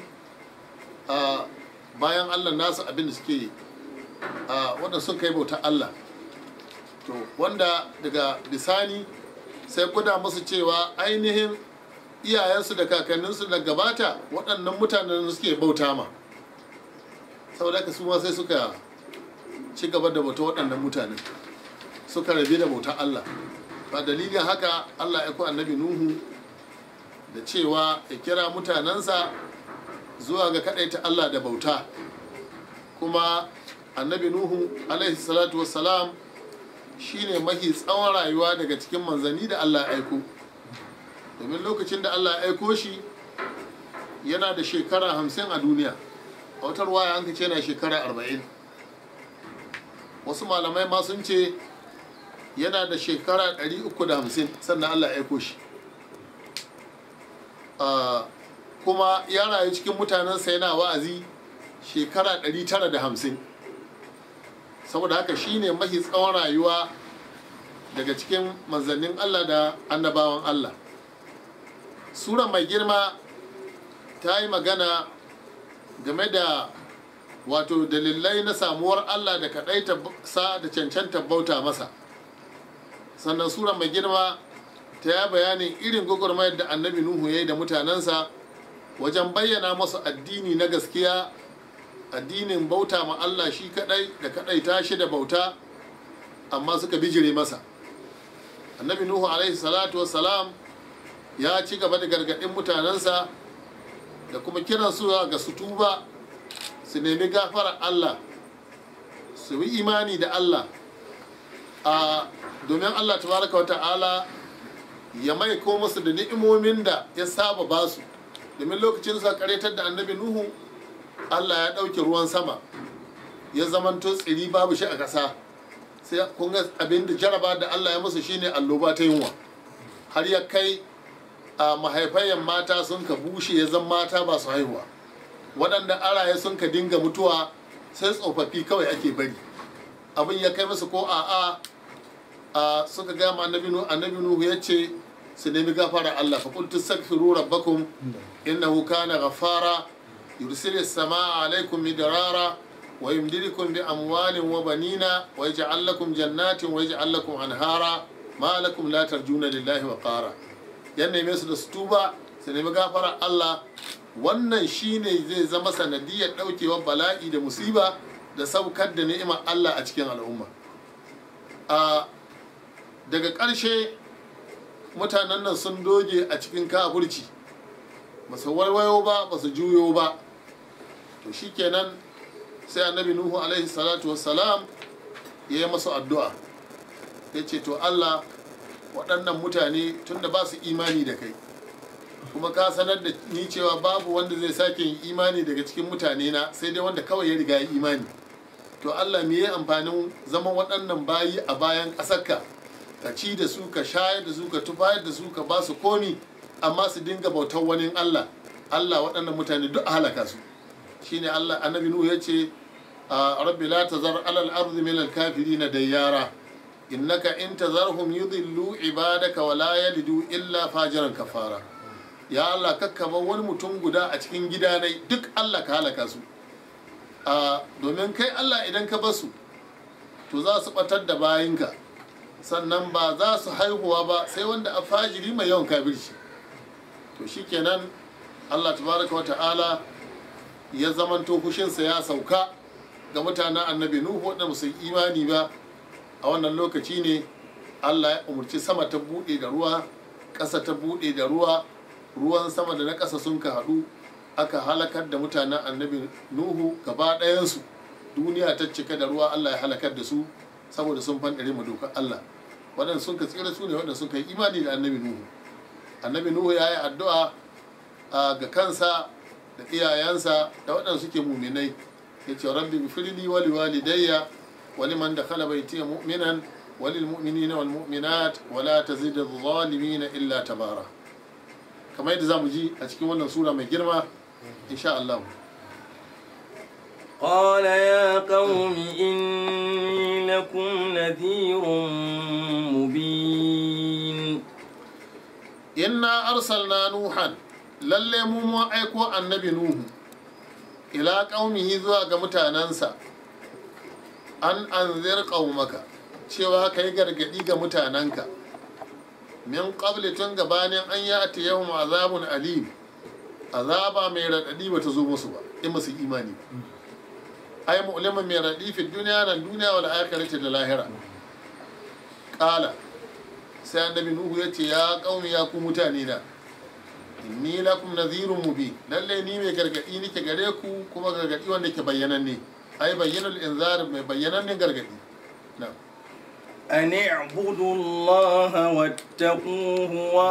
bayan Allah nasu abin da suke wanda sun kai bautar Allah to wanda daga bisani sai guda musu cewa ainihin iyayensu da kakanninsu da gabata waɗannan mutanen suke bauta ma saboda haka su ma sai suka ci gaba da bauta waɗannan mutanen suka rabe da bautar Allah ba dalilin haka Allah ya ku annabi Nuhu da cewa ya kira mutanensa zuwa ga kaɗaita Allah da bauta kuma annabi Nuhu alaihi salatu wassalam shine mahi tsawon rayuwa daga cikin manzanni da Allah ya aiko domin lokacin da Allah ya aiko shi yana da shekara hamsin a duniya a wata ruwaya an ce yana shekara arba'in wasu malamai ma sun ce yana da shekara 350 sannan Allah ya aiko shi ah, kuma ya rayu cikin mutanensa yana wa'azi shekara 950 saboda haka shine mahi tsawon rayuwa daga cikin manzannin Allah da annabawan Allah sura mai girma ta yi magana game da wato dalilai na samuwar Allah da kaɗaita sa da cancanta bauta masa sannan sura mai girma ta yi bayanin irin gwagwarmayar da annabi nuhu ya yi da mutanensa wajen bayyana masu addini na gaskiya addinin bauta ma Allah shi kadai da kadaita shi da bauta amma suka bijire masa annabi nuhu alaihi salatu wassalam ya ci gaba da gargadin mutanensa da kuma kiran su ga su tuba su nemi gafarar Allah su yi imani da Allah a domin Allah tabaraka wa ta'ala ya mai ko musu da ni'imomin da ya saba basu domin lokacin sa karetar da annabi nuhu Allah ya ɗauke ruwan sama ya zamanto tsiri babu shi a ƙasa sai kun ga abin da jaraba da Allah ya musu shine alloba ta yunwa har ya kai a mahaifayen mata sun ka bushe ya zan mata ba su haihuwa waɗanda araye sun ka dinga mutuwa sai tsofaffi kawai ake bari abin ya kai musu ko a'a a suka gama annabi nuhu annabi nuhu ya ce su nemi gafara Allah fa qultu astaghfiru rabbakum innahu kana ghaffara يرسل السماء عليكم مدرارا ويمددكم بأموال وبنين ويجعل لكم جنات ويجعل لكم أنهارا ما لكم لا ترجون لله وقارا yanne mai su da su tuba su nemi gafara Allah wannan shine zai zama sanadiyar daukewar bala'i da musiba da saukar da ni'imar Allah a cikin al'umma a daga ƙarshe mutanen nan sun doge a cikin kafurci ba su warwayo ba ba su juyo ba to shikenan sai annabi nuhu alaihi salatu wassalam ya yi masu addu'a ya ce to allah waɗannan mutane tunda ba su imani da kai kuma ka sanar da ni cewa babu wanda zai sake yin imani daga cikin mutane na sai dai wanda kawai ya riga ya imani to allah me ya amfanin zaman waɗannan bayi a bayan ƙasarka ka ci da su ka shayar da su ka tufayar da su ka ba su komi amma su dinga bautar wani Allah Allah waɗannan mutane duk a halaka su shine Allah annabi Nuhu ya ce rabbi la tazar alal ardi min al kafirin dayyara innaka in tazarhum yudillu ibadaka wa la yalidu illa fajiran kafara ya Allah kakkaba wani mutum guda a cikin gidanai duk Allah ka halaka su domin kai Allah idan ka basu to za su batar da bayinka sannan ba za su haihuwa ba sai wanda a fajiri mai yawan kafirci to shikenan Allah tabaraka wata'ala ya zamanto fushinsa ya sauka ga mutanen annabi Nuhu waɗanda ba su yi imani ba a wannan lokaci ne Allah ya umarci sama ta buɗe da ruwa ƙasa ta buɗe da ruwa ruwan sama da na ƙasa sun ka haɗu aka halakar da mutanen annabi Nuhu gaba ɗayansu duniya ta cika da ruwa Allah ya halakar da su saboda sun fanɗare mu dokar Allah waɗanda sun ka tsira su ne waɗanda sun ka yi imani da annabi Nuhu annabi nuhu ya yi addu'a ga kansa da iyayensa da waɗanda suke muminai ya ce rabbi bifirli wali walidayya wali man da khala baiti mu'minan wali mu'minina wal mu'minat wala tazid adh-dhalimin illa tabara kamar yadda zamu ji a cikin wannan sura mai girma insha Allah قال يا قوم إني لكم نذير مبين inna arsalna nuhan lalle mu mun aiko annabi nuhu ila qaumihi zuwa ga mutanansa an anzir qaumaka cewa kai gargadi ga mutananka min qabli tun gabanin an yati yawm azabun alim azaba mai radadi bata zo musu ba in musu imani ai mu'lima mai radadi fi duniya nan duniya wal akhirati da lahira qala sai annabi nuhu ya ce ya kauni ya ku mutane na inni lakum nadhirun mubin lalle ni mai gargadi nake gare ku kuma gargadi wanda ke bayyananne ai bayyanul inzar mai bayyananne gargadi na'am أن اعبدوا الله واتقوه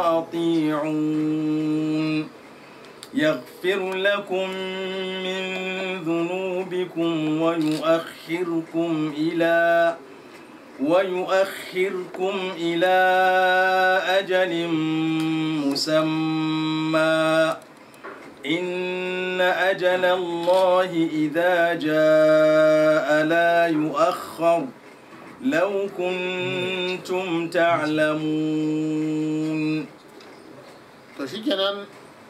وأطيعون يغفر لكم من ذنوبكم ويؤخركم إلى ويؤخركم إلى أجل مسمى إن أجل الله إذا جاء لا يؤخر لو كنتم تعلمون to shikenan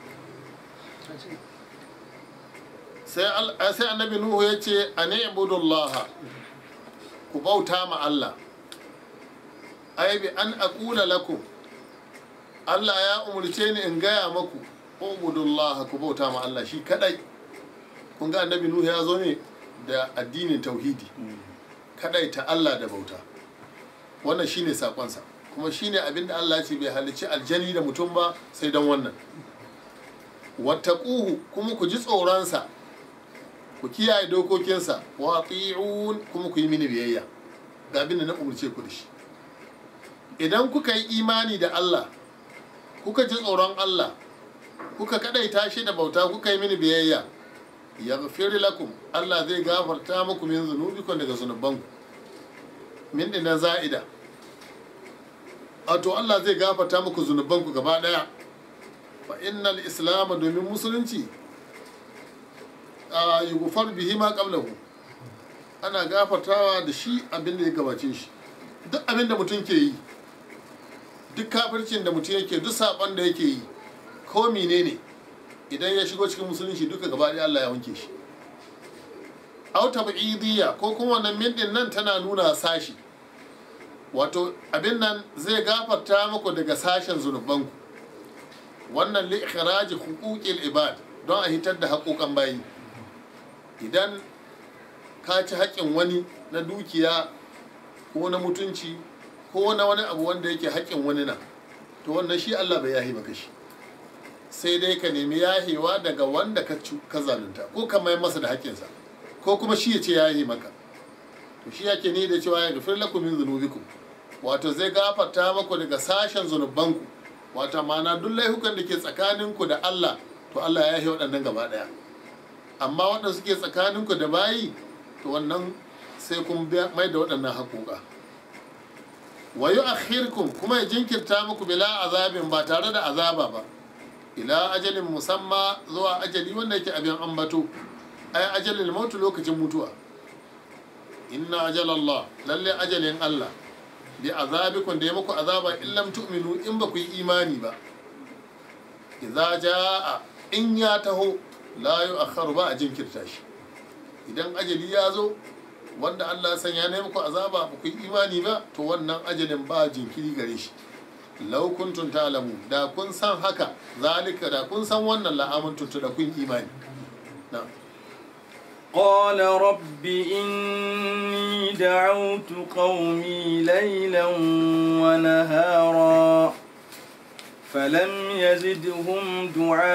sai al- sai annabi nuhu ya ce a ne ibudullaha ku bauta ma Allah ai bi an aqula lakum Allah ya umurce ni in gaya maku ubudullaha ku bauta ma Allah shi kadai kun ga annabi nuhu ya zo ne da addinin tauhidi kadai ta Allah da bauta wannan shine sakonsa kuma shine abin da Allah ya ce bai halicci aljani da mutum ba sai dan wannan wattaquhu kuma ku ji tsoronsa ku kiyaye dokokinsa wa ati'un kuma ku yi mini biyayya ga abin da na umurce ku da shi idan kuka yi imani da Allah kuka ji tsoron Allah kuka kadaita shi da bauta kuka yi mini biyayya yaghfir lakum Allah zai gafarta muku min zunubikum daga zunubanku min dinan za'ida wato Allah zai gafarta muku zunubanku gaba daya fa innal islam domin musulunci a yughfar bihi ma qablahu ana gafartawa da shi abin da ya gabace shi duk abin da mutum ke yi duk kafircin da mutum yake duk saban da yake yi ko menene idan ya shigo cikin musulunci duka gaba ɗaya Allah ya wanke shi au tab'idiyya ko kuma wannan min din nan tana nuna sashi wato abin nan zai gafarta muku daga sashen zunubanku wannan li ikhraji huquqil ibad don a hitar da haƙoƙan bayi idan ka ci haƙƙin wani na dukiya ko na mutunci ko na wani abu wanda yake haƙƙin wani na to wannan shi Allah bai yahi maka shi sai dai ka nemi yahewa daga wanda ka cu- ka zalunta ko ka mai masa da haƙƙinsa ko kuma shi ya ce yahi maka to shi yake ni da cewa ya gafir lakum min zunubikum wato zai gafarta maku daga sashen zunubanku wato ma'ana duk laifukan da ke tsakaninku da Allah to Allah ya yi waɗannan gaba ɗaya amma waɗanda suke tsakaninku da bayi to wannan sai kun biya- mai da waɗannan haƙoƙa wa yu'akhirkum kuma ya jinkirta muku bila azabin ba tare da azaba ba ila ajalin musamma zuwa ajali wanda yake abin ambato ai ajalin mautu lokacin mutuwa inna ajalallah lalle ajalin Allah bi azabikum da ya muku azaba in lam tu'minu in ba ku yi imani ba idza jaa in ya taho la yu'akhkharu ba a jinkirta shi idan ajali ya zo wanda Allah ya sanya ne muku azaba ba ku yi imani ba to wannan ajalin ba jinkiri gare shi law kuntum ta'lamu da kun san haka zalika da kun san wannan la'amantu da kun imani na'am قال رب إني دعوت قومي ليلا ونهارا فلم يزدهم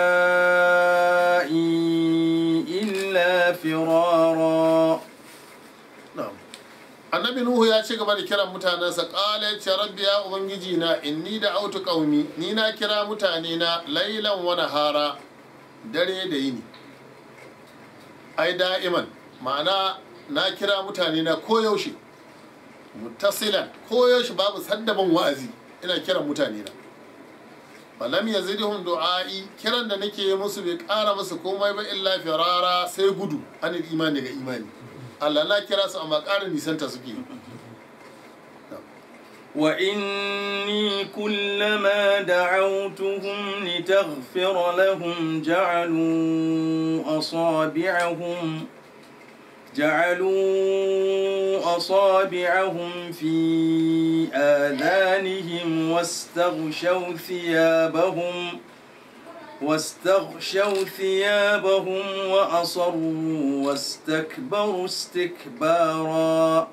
دعائي إلا فرارا Na'am. Annabi Nuhu ya ci gaba da kiran mutanensa ƙala ya ce rabbi ya ubangiji na inni da autu ƙaumi ni na kira mutane na lailan wa nahara dare da yini ai da'iman ma'ana na kira mutane na koyaushe muttasilan koyaushe babu saddaban wa'azi ina kiran mutane na falam yazidhum du'a'i kiran da nake yi musu bai ƙara musu komai ba illa firara sai gudu anil imani ga imani Allah na kira su amma ƙara nisanta suke وإني كلما دعوتهم لتغفر لهم جعلوا أصابعهم جعلوا أصابعهم في آذانهم واستغشوا ثيابهم واستغشوا ثيابهم وأصروا واستكبروا استكبارا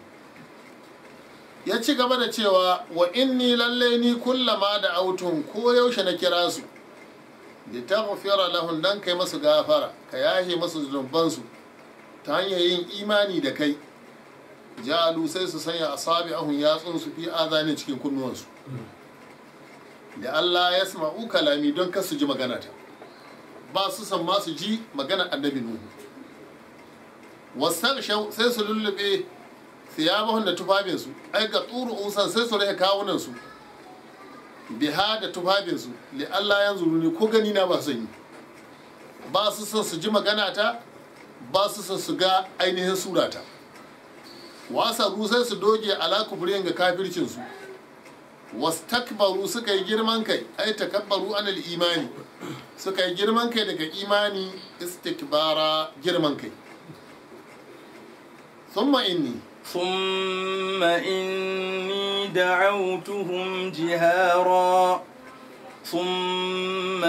ya ci gaba da cewa wa inni lalle ni kullama da autun ko yaushe na kira su da ta gafira lahun dan kai masu gafara ka yahe masu zunubansu ta hanyar yin imani da kai ja'alu sai su sanya asabi ahun yatsun su fi azanin cikin kunnuwansu da Allah ya sama'u kalami don kar su ji magana ta ba su san ma su ji magana annabi nuhu wasu sai su lullube thiyabahum da tufafinsu ai ga tsuru usan sai su rage kawunan su biha da tufafinsu li Allah yanzu ne ko gani na ba son yi ba su son su ji magana ta ba su son su ga ainihin surata wasa sai su doge ala kufurin ga kafircinsu wastakbaru suka yi girman kai ai takabbaru anil imani suka yi girman kai daga imani istikbara girman kai thumma inni ثم إني دعوتهم جهارا ثم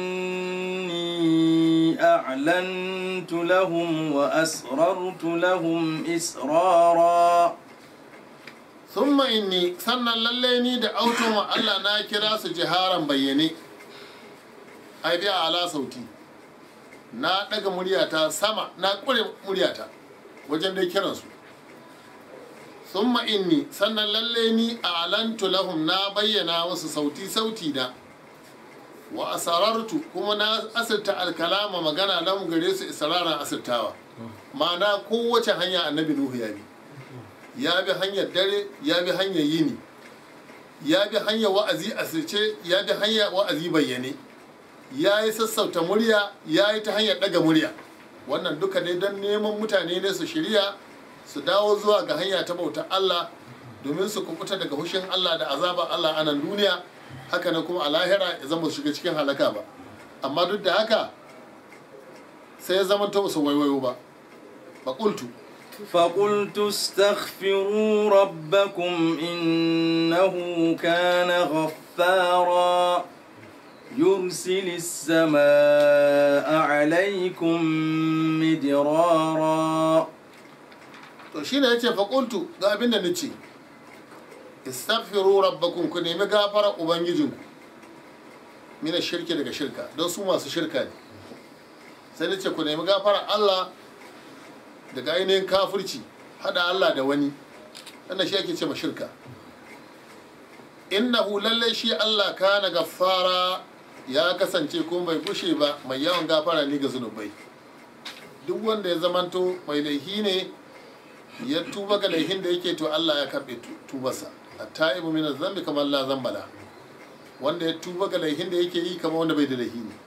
إني أعلنت لهم وأسررت لهم إسرارا thumma inni sannan lalle ni da auton wa Allah na kira su jiharan bayyane ai biya ala sauti na daga muryata sama na kure muryata wajen dai kiransu thumma inni sannan lalle ni a alantu lahum na bayyana wasu sauti sauti na wa asarartu kuma na asirta alkalama magana lahum gare su israran asirtawa ma'ana kowace hanya annabi nuhu ya bi ya bi hanyar dare ya bi hanyar yini ya bi hanyar wa'azi asirce ya bi hanyar wa'azi bayyane ya yi sassauta murya ya yi ta hanyar daga murya wannan duka dai don neman mutane ne su shirya su dawo zuwa ga hanya ta bauta Allah domin su kubuta daga hushin Allah da azabar Allah a nan duniya haka nan kuma a lahira ya zama su shiga cikin halaka ba amma duk da haka sai ya zama ta su waiwayo ba faƙultu فقلت استغفروا ربكم إنه كان غفارا يرسل السماء عليكم مدرارا to shi ne ya ce faƙultu ga abin da nace istaghfiru rabbakum ku nemi gafara ubangijinku mina shirki daga shirka don su masu shirka ne sai nace ku nemi gafara Allah daga ainihin kafirci hada Allah da wani wannan shi ake ce ma shirka innahu lallai shi Allah kana gaffara ya kasance kuma bai kushe ba mai yawan gafara ne ga zunubai duk wanda ya zamanto mai laihi ne ya tuba ga laihin da yake to Allah ya karbe tubarsa at-taibu min zambi kamar la zambala wanda ya tuba ga laihin da yake yi kamar wanda bai da laihi ne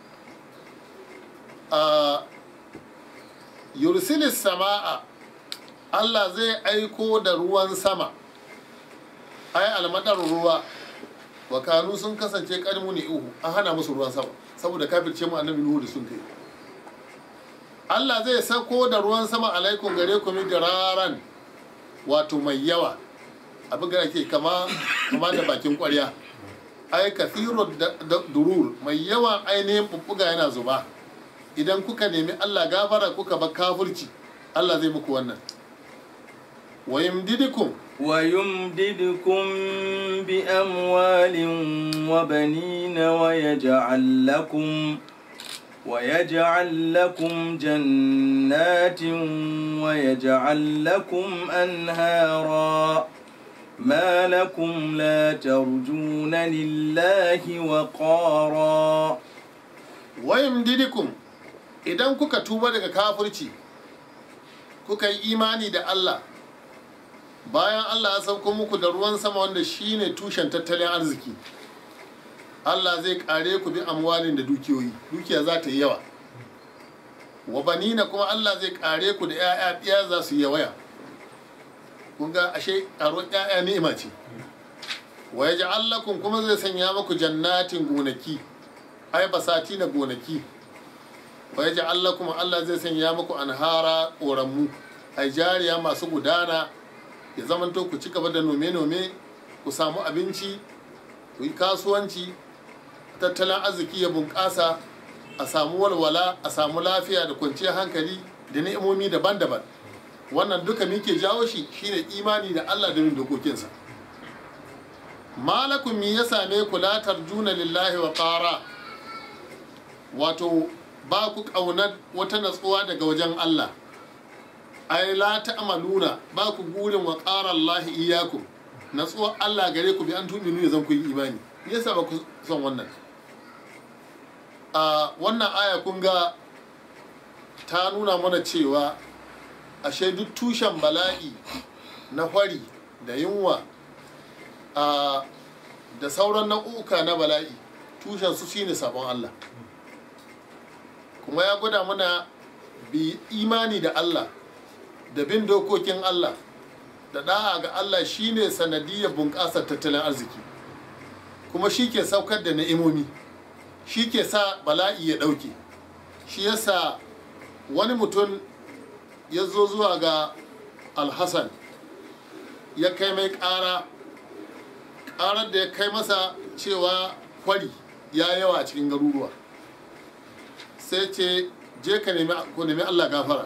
a yursilis sama'a Allah zai aiko da ruwan sama ai almadar ruwa wa kanu sun kasance karmu ne uhu an hana musu ruwan sama saboda kafirce mu annabi nuhu da sun kai Allah zai sako da ruwan sama alaikum gare ku raran wato mai yawa abin da ake kama kama da bakin kwarya ai kathiru durur mai yawan ainihin bubbuga yana zuba idan kuka nemi Allah gafara kuka ba kafirci Allah zai muku wannan wa yamdidukum ويمددكم بأموال وبنين ويجعل لكم ويجعل لكم جنات ويجعل لكم أنهارا ما لكم لا ترجون لله وقارا wayim didikum idan kuka tuba daga kafirci kuka yi imani da Allah bayan Allah ya sauko muku da ruwan sama wanda shine tushen tattalin arziki Allah zai kare ku bi amwalin da dukiyoyi dukiya za ta yi yawa wa banina kuma Allah zai kare ku da 'ya'ya ɗiya za su yi yawaya kun ga ashe karuwar 'ya'ya ni'ima ce wa yaj'al lakum kuma zai sanya muku jannatin gonaki ai basati na gonaki wa ya Allah kuma Allah zai sanya muku anhara ƙoramu ai jariya masu gudana ya zamanto ku ci gaba da nome-nome ku samu abinci ku yi kasuwanci tattalin arziki ya bunƙasa a samu walwala a samu lafiya da kwanciyar hankali da ni'imomi daban-daban wannan duka muke jawo shi shine imani da Allah da bin dokokinsa malakum mi ya same ku la tarjuna lillahi wa qara wato ba ku ƙaunar wata natsuwa daga wajen Allah ai la ta'maluna ba ku gurin wa qara Allah iyyakum natsuwa Allah gare ku bi an tuminu ne zan ku yi imani me yasa ba ku son wannan a wannan aya kun ga ta nuna mana cewa ashe duk tushen bala'i na hwari da yunwa a da sauran nau'uka na bala'i tushen su shine sabon Allah kuma ya gwada mana bi imani da Allah da bin dokokin Allah da da'a ga Allah shine sanadiyar bunƙasar tattalin arziki kuma shi ke saukar da na'imomi shi ke sa bala'i ya ɗauke shi yasa wani mutum ya zo zuwa ga alhassan ya kai mai ƙara ƙarar da ya kai masa cewa kwari ya yawa a cikin garuruwa sai ce je ka nemi allah gafara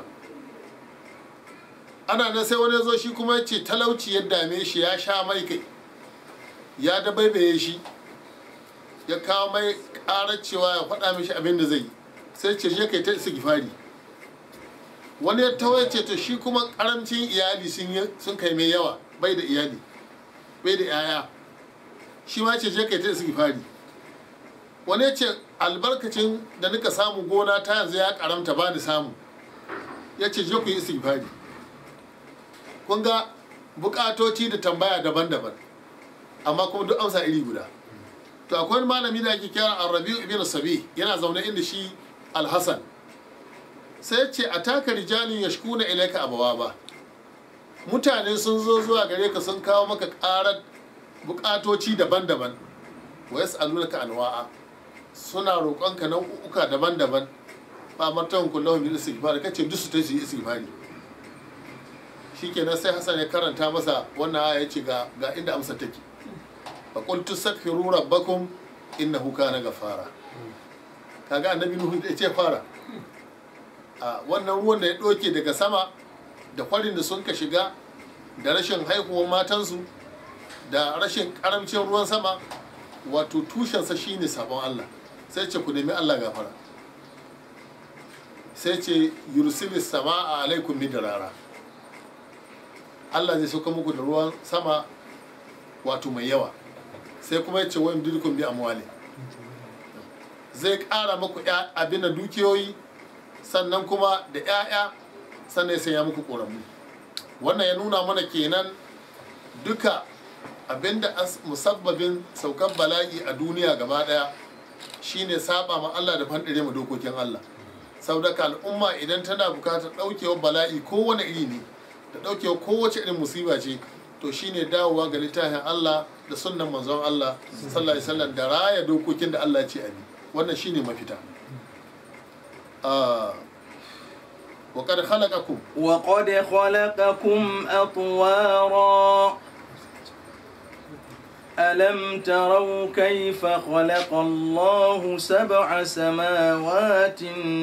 ana nan sai wani zo shi kuma ce talauci ya dame shi ya sha mai kai ya dabaibaye shi ya kawo mai ƙarar cewa ya faɗa mishi abin da zai yi sai ce je kai ta istighfari wani ya tawo ce to shi kuma karamcin iyali sun kai mai yawa bai da iyali bai da yaya shi ma ce je kai ta istighfari wani ya ce albarkacin da nika samu gona ta yanzu ya karamta ba ni samu ya ce je ku yi istighfari kun ga bukatoci da tambaya daban-daban amma kuma duk amsa iri guda to akwai wani malami da ake kira arabiu ibn sabi yana zaune inda shi alhassan sai ce a taka rijalin ya shkuna ilaika abawa ba mutane sun zo zuwa gare ka sun kawo maka karar bukatoci daban-daban wa yas'alunaka anwa'a suna roƙonka nau'uka daban-daban ba martawan kullum bil istighfar kace duk su ta yi istighfari shikenan sai Hassan ya karanta masa wannan aya yace ga ga inda amsa take fa qul tastaghfiru rabbakum innahu kana ghafara kaga annabi nuhu ya ce fara a wannan ruwan da ya ɗauke daga sama da kwarin da sun ka shiga da rashin haihuwar matansu da rashin karamcin ruwan sama wato tushensa shine sabon Allah sai ce ku nemi Allah gafara sai ce yursilis sama a alaikum rara Allah zai sauka muku da ruwan sama wato mai yawa sai kuma ya ce wa yamdidukum bi amwali zai ƙara muku abin da dukiyoyi sannan kuma da 'ya'ya sannan ya sanya muku ƙoramu wannan ya nuna mana kenan duka abinda musabbabin saukar bala'i a duniya gaba ɗaya shine saba ma Allah da fandare mu dokokin Allah saboda al'umma idan tana bukatar ɗaukewar bala'i kowane iri ne da ɗaukewar kowace irin musiba ce to shine dawowa ga littafin Allah da sunnan manzon Allah sallallahu alaihi wasallam da raya dokokin da Allah ya ce a bi wannan shine mafita وقد خلقكم وقد خلقكم أطوارا ألم تروا كيف خلق الله سبع سماوات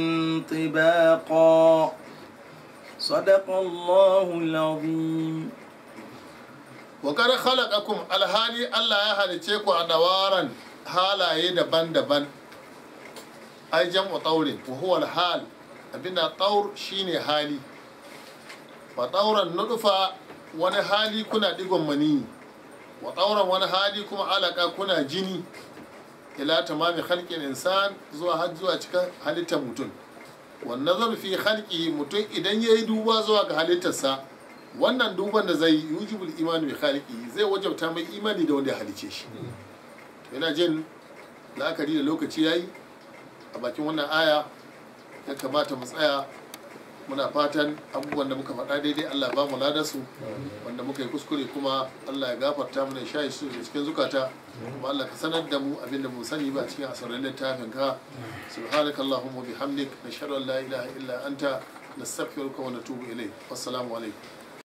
طباقا صدق الله العظيم وقد خلقكم الهالي الله يا هالتيكو أدوارا هالا يدبن دبن ai jam'u taurin wa huwa al-hal abinda taur shine hali wa tauran nudufa wani hali kuna digon mani wa tauran wani hali kuma alaka kuna jini ila tamami khalqin insan zuwa har zuwa cikin halittar mutum wa nazar fi khalqi mutum idan yayi duba zuwa ga halittarsa wannan duban da zai yujibul imani bi khaliqi zai wajabta mai imani da wanda ya halice shi yana jin la'akari da lokaci yayi a bakin wannan aya ya kamata mu tsaya muna fatan abubuwan da muka faɗa daidai Allah ba mu ladarsu wanda muka yi kuskure kuma Allah ya gafarta mana shayi su da cikin zukata kuma Allah ka sanar da mu abinda mu sani ba cikin asarar littafin ka subhanaka allahumma bihamdik nashhadu an la ilaha illa anta nastaghfiruka wa natubu ilayk wassalamu alaikum